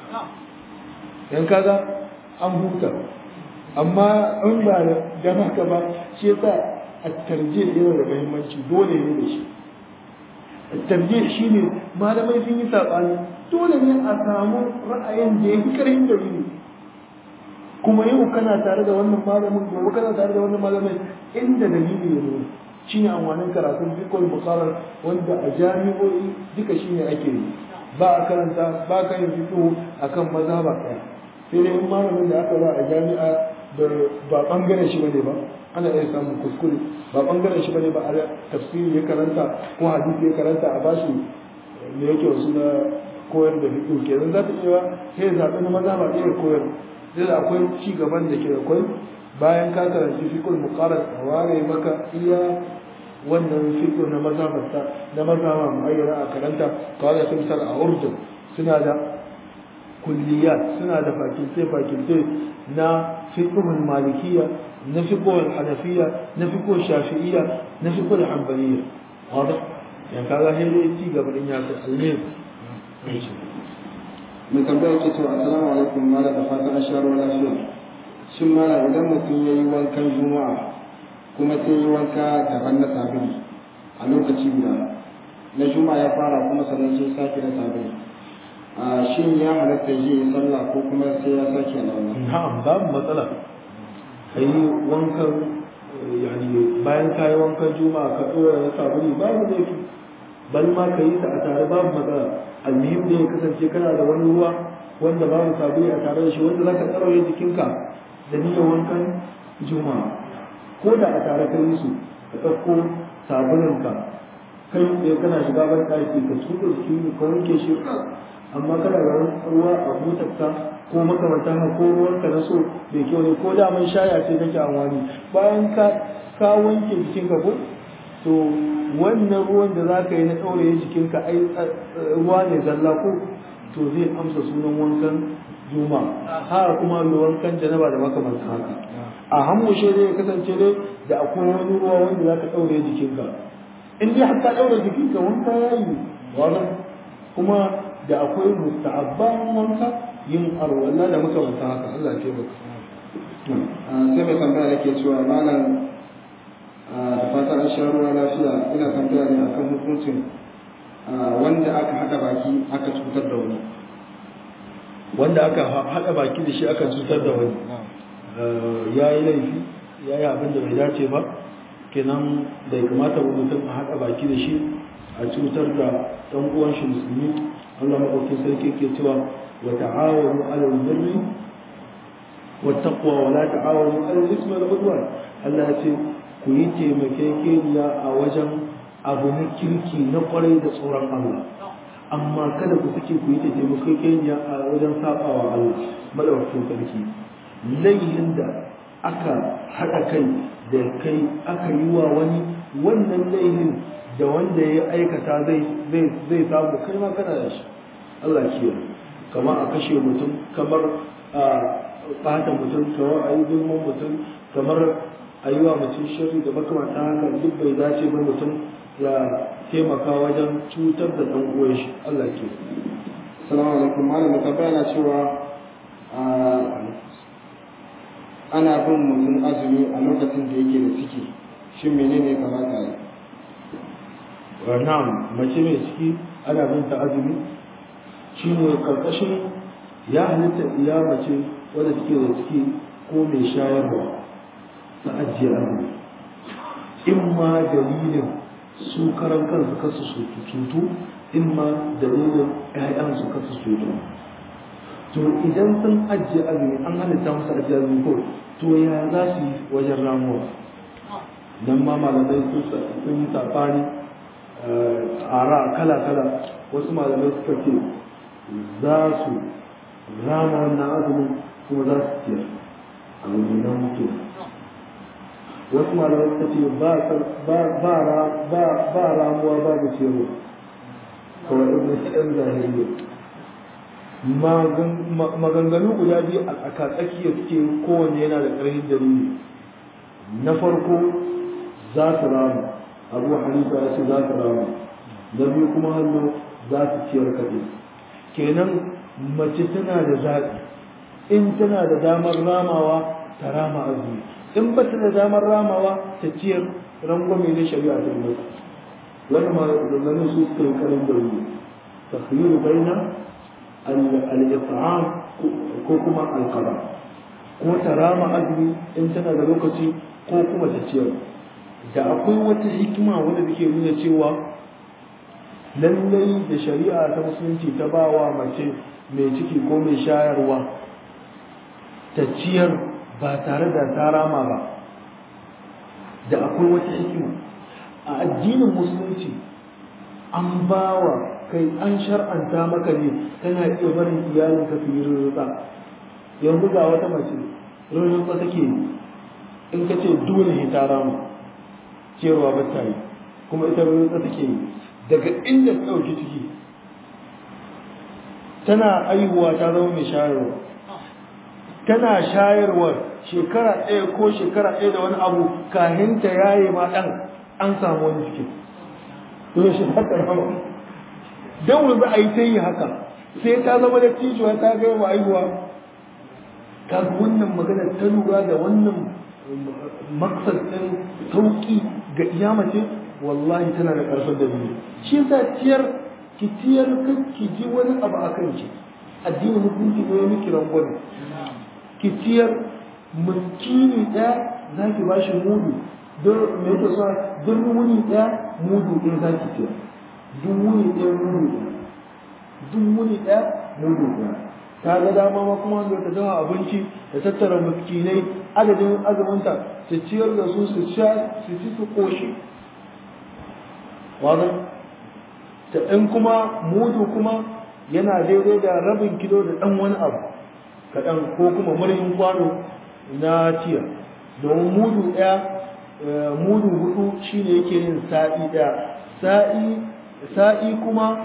yan kaga an huta amma in ba da haka ba shi yasa at-tarjih yana da muhimmanci dole ne da shi at-tarjih shine malamai sun yi sabani dole ne a samu ra'ayin da yake karin dalili kuma yau kana tare da wannan malamin gobe kana tare da wannan malamin inda dalili ya nuna shine amfanin karatun fiqhul muqarrar wanda a jami'o'i duka shine ake yi ba a karanta ba ka yin fiqh akan mazhaba ɗaya sai dai in malamin da aka ba a jami'a da ba bangaren shi bane ba ana iya samun kuskure ba bangaren shi bane ba a tafsiri ya karanta ko hadisi ya karanta a bashi me yake wasu na koyar da fiqh kenan za ta iya sai ya zaɓi na mazhaba ɗaya koyar sai da akwai ci gaban da ke da kwai bayan ka karanci fiqhul muqarrar a ware maka iya wannan fiqh na mazhabarta na mazhaba muayyana a karanta kawai sun misal a urdun suna da kulliyat suna da fakilte fakilte na fiqhul malikiyya na fiqhul hanafiyya na fiqhul shafi'iyya na fiqhul hanbaliyya wadah yan kaga sai dai ci gaba din ya kai almin mai tambaya ke to assalamu alaikum mala da fatan an sharo lafiya shin mala idan mutum ya yi wankan juma'a kuma sai yi wanka daban na sabili a lokaci guda na juma'a ya fara kuma sannan sai sake na sabili a shin ya halatta yi yi sallah ko kuma sai ya sake na wannan na'am babu matsala kai wankan yani bayan ka yi wankan juma'a ka dora na sabili babu laifi bal ma ka yi ta a tare babu matsala almuhim da ya kasance kana da wani ruwa wanda babu sabili a tare da shi wanda zaka tsaraye jikinka da niyyar wankan juma'a ko da a tare kai su ka ɗauko sabuninka kai ɗaya kana shiga ban ɗaki ka tuka jiki ka wanke shi amma kana da wani ruwa a butarka ko makamantan haka ko ruwanka na so bai kyau ne ko da man shaya ce kake amfani bayan ka ka wanke jikinka ko to wannan ruwan da za ka yi na ɗauraye jikinka ai ruwa ne zalla ko to zai amsa sunan wankan juma haka kuma mai wankan janaba da makamantan haka a hammushe dai ya kasance dai da akwai wani ruwa wanda za ka ɗauraye jikinka in dai har ka ɗaure jikinka wanka ya yi wannan kuma da akwai musta'abban wanka yin arwala da makamantan haka Allah ya taimaka sai mai tambaya da ke cewa malam da fatan an sha ruwa lafiya ina tambaya ne akan hukuncin wanda aka haɗa baki aka cutar da wani wanda aka haɗa baki da shi aka cutar da wani ya yi laifi ya yi abin da bai dace ba kenan bai kamata ba mutum a haɗa baki da shi a cutar da ɗan uwan shi musulmi Allah maɗaukin sarki ke cewa wa ta'awanu 'alal birri wa taqwa wa la ta'awanu 'alal ismi wal 'udwan Allah ya ce ku yi taimakekeniya a wajen abu na kirki na kwarai da tsoron Allah amma kada ku sake ku yi taimakekeniya a wajen sabawa Allah madaukakin sarki laihin da aka haɗa kai da kai aka yi wa wani wannan laihin da wanda ya aikata zai zai samu kai ma kana da shi Allah kiyaye kamar a kashe mutum kamar a ɓata mutum kamar a yi gulman mutum kamar a yi wa mutum shari da makamata haka duk bai dace ba mutum ya taimaka wajen cutar da ɗan uwan shi Allah ke salamu alaikum malam ka bayyana cewa ana bin mutum azumi a lokacin da yake da ciki shin menene kamata yi na'am mace mai ciki ana bin ta azumi shine karkashin ya halitta iya mace wadda take da ciki ko mai shayarwa ta ajiye azumi in ma dalilin su karan kansu kasu su tutu in ma dalilin ƴaƴansu kasu su tutu to idan sun ajiye azumi an halitta musu ajiye azumi ko to ya za su yi wajen ramuwa nan ma malamai sun yi safani ara kala-kala wasu malamai suka ce za su rama wannan azumin kuma za su ciyar a nan mutu wasu malamai suka ce ba ramuwa babu ciyarwa kawai ibn ɗan zahiriya maganganu guda biyu a tsakatsakiya suke kowanne yana da ƙarfin dalili na farko za su rama abu hanifa ya ce za su rama na biyu kuma hannu za su ciyar kaɗai kenan mace tana da zaɓi in tana da damar ramawa ta rama azumi in ba ta da damar ramawa ta ciyar rangwame na shari'a ta mata wannan maganganun su suka yi karin da wuri takhyiru baina al-it'am ko kuma al-qada ko ta rama azumi in tana da lokaci ko kuma ta ciyar da akwai wata hikima wadda take nuna cewa lallai da shari'a ta musulunci ta ba wa mace mai ciki ko mai shayarwa ta ciyar ba tare da ta rama ba da akwai wata hikima a addinin musulunci an ba wa kai an shar'anta maka ne tana iya barin iyalinka su yi rurrutsa yanzu ga wata mace rurrutsa take in ka ce dole ne ta rama ciyarwa ba ta yi kuma ita rurrutsa take yi daga inda ta ɗauki ciki tana aihuwa ta zama mai shayarwa tana shayarwa shekara ɗaya ko shekara ɗaya da wani abu kahin ta yaye ma ɗan an samu wani cikin to shi haka rama don wani za a yi ta yi haka sai ta zama da tijuwa ta gaya wa aihuwa ta wannan magana ta lura da wannan maksar ɗin sauƙi ga iyamace wallahi tana da ƙarfin da biyu shi yasa ciyar ki ciyar kan ki ji wani abu a kan ki addini mutunci ne miki rangwame ki ciyar miskini ɗaya za ki ba shi mudu don me yake so duk wuni ɗaya mudu ɗaya za ki ciyar duk wuni ɗaya mudu ɗaya duk wuni ɗaya mudu ɗaya ta ga dama ma kuma wanda ta dafa abinci da tattara miskinai adadin azuminta ta ciyar da su su sha su ci su ƙoshi wazan ta ɗan kuma mudu kuma yana daidai da rabin kilo da ɗan wani abu kaɗan ko kuma murhin kwano na tiya domin mudu ɗaya mudu hudu shine yake yin sa'i ɗaya sa'i sa'i kuma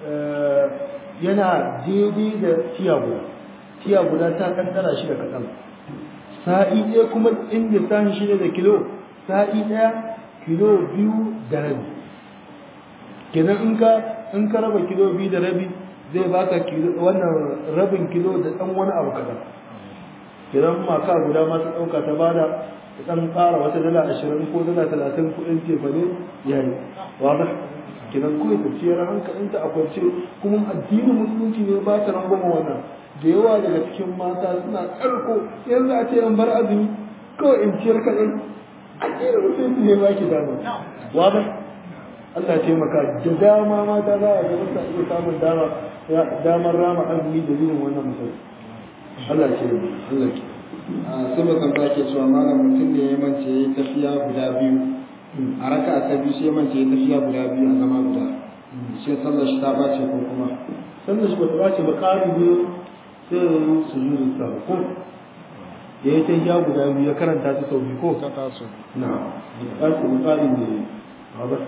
yana daidai da tiya guda tiya guda ta kankara shi da kaɗan sa'i ɗaya kuma inda sahin shi ne da kilo sa'i ɗaya kilo biyu da rabi kenan in ka in ka raba kilo biyu da rabi zai baka kilo wannan rabin kilo da ɗan wani abu kaɗan kenan maka guda ma ta ɗauka ta bada ta ɗan ƙara wata dala ashirin ko dala talatin kuɗin tefa ne ya yi wada kenan kawai ta ciyar hankalinta a kwance kuma addinin musulunci ne ba ta rangwama wannan da yawa daga cikin mata suna ƙarko yanzu a ce an bar azumi kawai in ciyar kaɗai addinin musulunci ne ba ki dama wada Allah ce maka da dama mata za a gaba ta iya samun dama damar rama azumi da zinin wannan mutum Allah ce Allah ke a sai mai tambaya ke cewa malam mutum ne ya mance ya yi tafiya guda biyu a raka ta biyu sai ya mance ya tafiya guda biyu a zama guda sai sallar shi ta bace ko kuma sannan shi bata bace ba ƙari ne sai ya yi sujudu sa ko ya yi ta ya guda biyu ya karanta ta sau biyu ko ta taso na ƙarfi ƙari ne a ba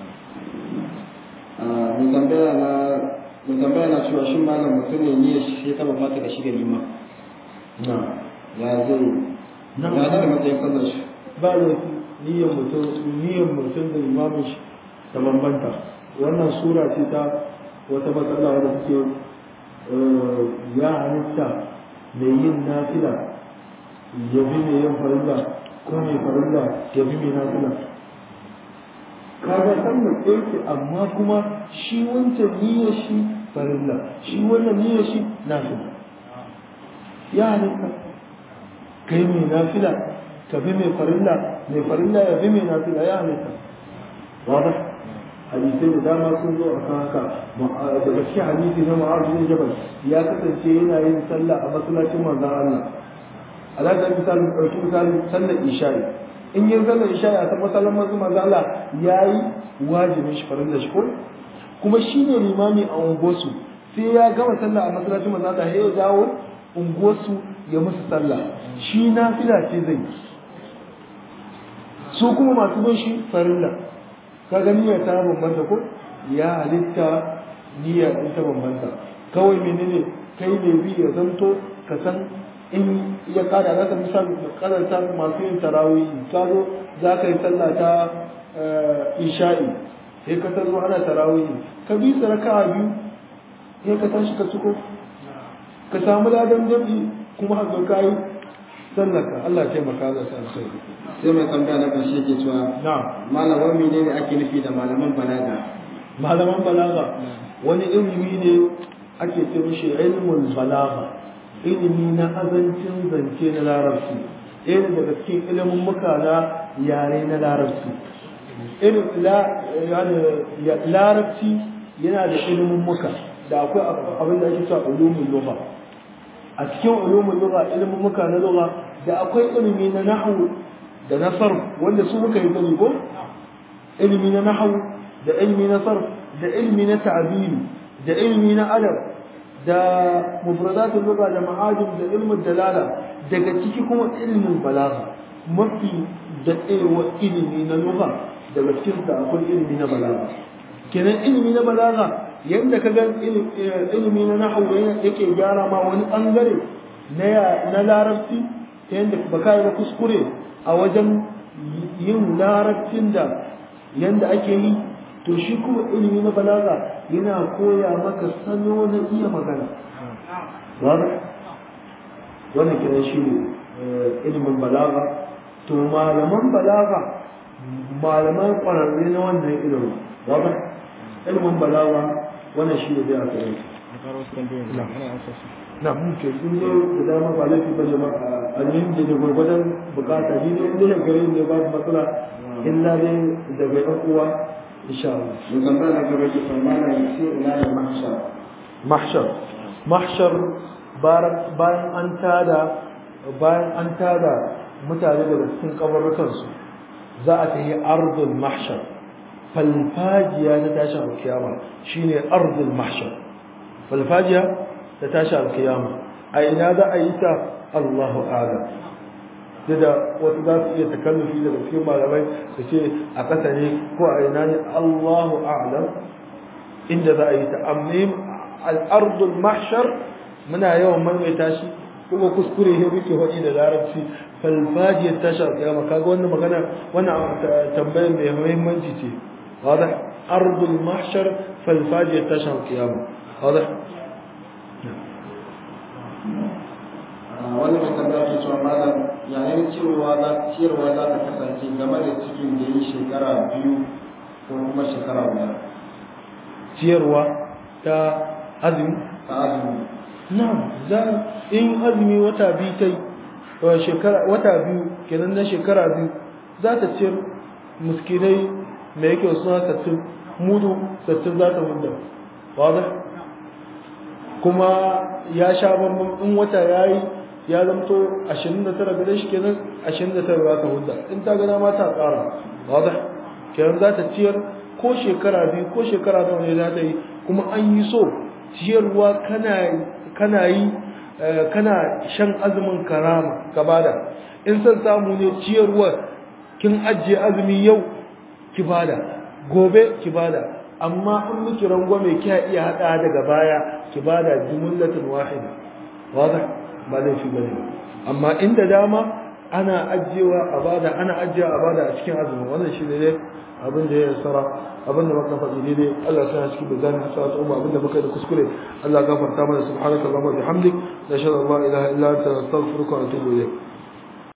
mai tambaya na mai tambaya na cewa shin malam mutum ne ne shi sai ta bambata da shi da liman na ya zai Na. ya da matsayin sallar shi ba da niyyar mutum niyyar mutum da imamin shi ta bambanta wannan sura ce ta wata matsala wadda suke ya halitta mai yin nafila ya bi mai yin farilla ko mai farilla ya bi mai nafila kaga san mu ɗauke amma kuma shi wancan niyyar shi farilla shi wannan niyyar shi nafila ya halitta kai mai nafila ka bi mai farilla mai farilla ya bi mai nafila ya halitta wada hadisai da dama sun zo a kan haka daga cikin hadisi na ma'azu bin jabal ya kasance yana yin sallah a masallacin manzon Allah alaga misali ɗauki misali sallar isha'i in yin sallar isha'i a masallacin manzon Allah yayi wajibin shi farilla shi ko kuma shine limami a unguwarsu sai ya gama sallah a masallacin manzon Allah ya dawo unguwarsu ya musu sallah shi nafila ce zai su kuma masu bin shi farilla kaga niyyar ta bambanta ko ya halitta niyyar in ta bambanta kawai menene kai ne bi ya zanto ka san in ya kada za ka misali karanta masu yin tarawih ka zo za ka yi sallah ta isha'i sai ka zo ana tarawih ka bi su raka'a biyu sai ka tashi ka suko ka samu ladan jam'i kuma haka ka yi sallaka Allah taimaka Allah sa alkhairi sai mai tambaya na ƙarshe ke cewa na'am malam wani ne ake nufi da malaman balaga malaman balaga wani ilimi ne ake ce mishi ilmul balaga ilimi na azancin zance na larabci ɗaya daga cikin ilimin muka na yare na larabci larabci yana da ilimin muka da akwai abin da ake cewa ulumin lugha a cikin ulumin lugha ilimin muka na lugha da akwai ilimi na nahwu da na sarf wanda su muka yi gani ko ilimi na nahwu da ilimi na sarf da ilimi na ta'biri da ilimi na adab da mufradatul lugha da ma'ajim da ilmin dalala daga ciki kuma ilmin balagha mafi daɗewa ilimi na lugha daga cikin da akwai ilimi na balagha kenan ilimi na balagha yadda ka ga ilimi na nahwu yake gyara ma wani bangare na na larabci ta yadda ba ka yi kuskure a wajen yin larabcin da yadda ake yi to shi kuma ilimi na balaga yana koya maka salo na iya magana wannan kiran shi ne ilimin balaga to malaman balaga malaman kwararre na wannan ilimin wadda ilimin balaga wannan shi ne zai a tsaye na muke in zo da dama ba laifi ba jama'a a yin da da gwargwadon bukata ni ne inda gare ne babu matsala illa ne daga yan uwa insha Allah Musamman na gaba ke tsammana ya ce ina da mahshar. mahshar mahshar bayan an tada bayan an tada mutane daga cikin kabarukansu za a tafi ardul mahshar falfajiya ta tashi alkiyama shine ardul mahshar falfajiya ta tashi alkiyama a ina za a yi ta Allahu a'lam da wasu za su iya takallufi daga cikin malamai su ce a ƙasa ne ko a ina ne Allahu a'lam inda za a yi ta amma al'ardul mahshar muna yawan maimaita shi kuma kuskure ne muke faɗi da larabci falfajiyar tashi alƙiyama kaga wannan magana wannan tambayar mai muhimmanci ce واضح أرض المحشر فالفاجئة تشهر القيامة واضح wani mai tambaya ke cewa malam yayin ciyarwa za ciyarwa za ta kasance game da cikin da yi shekara biyu ko kuma shekara guda ciyarwa ta azumi ta azumi na za in azumi wata biyu ta yi shekara wata biyu kenan na shekara biyu za ta ciyar muskinai mai yake suna sattin mudu sattin za ta mudda wadda kuma ya sha bambam in wata ya yi ya zamto 29 gare shi kenan 29 za ta mudda in ta gana ma ta tsara wadda kenan za ta ciyar ko shekara biyu ko shekara nawa ne za ta yi kuma an yi so ciyarwa kana yi kana shan azumin karama gabada in san samu ne ciyarwa kin ajiye azumi yau ki bada gobe ki bada amma in miki rangwame kiya iya hada daga baya ki bada jumlatin wahida wadah ba zai fi bane amma inda dama ana ajiyewa a bada ana ajiyewa a bada a cikin azumi wannan shi ne dai abin da ya sara abin da muka faɗi daidai Allah sai cikin da zan hasa ta umma abin da muka yi da kuskure Allah gafarta mana subhanaka allahumma bihamdik nashhadu an la ilaha illa anta nastaghfiruka wa natubu ilayk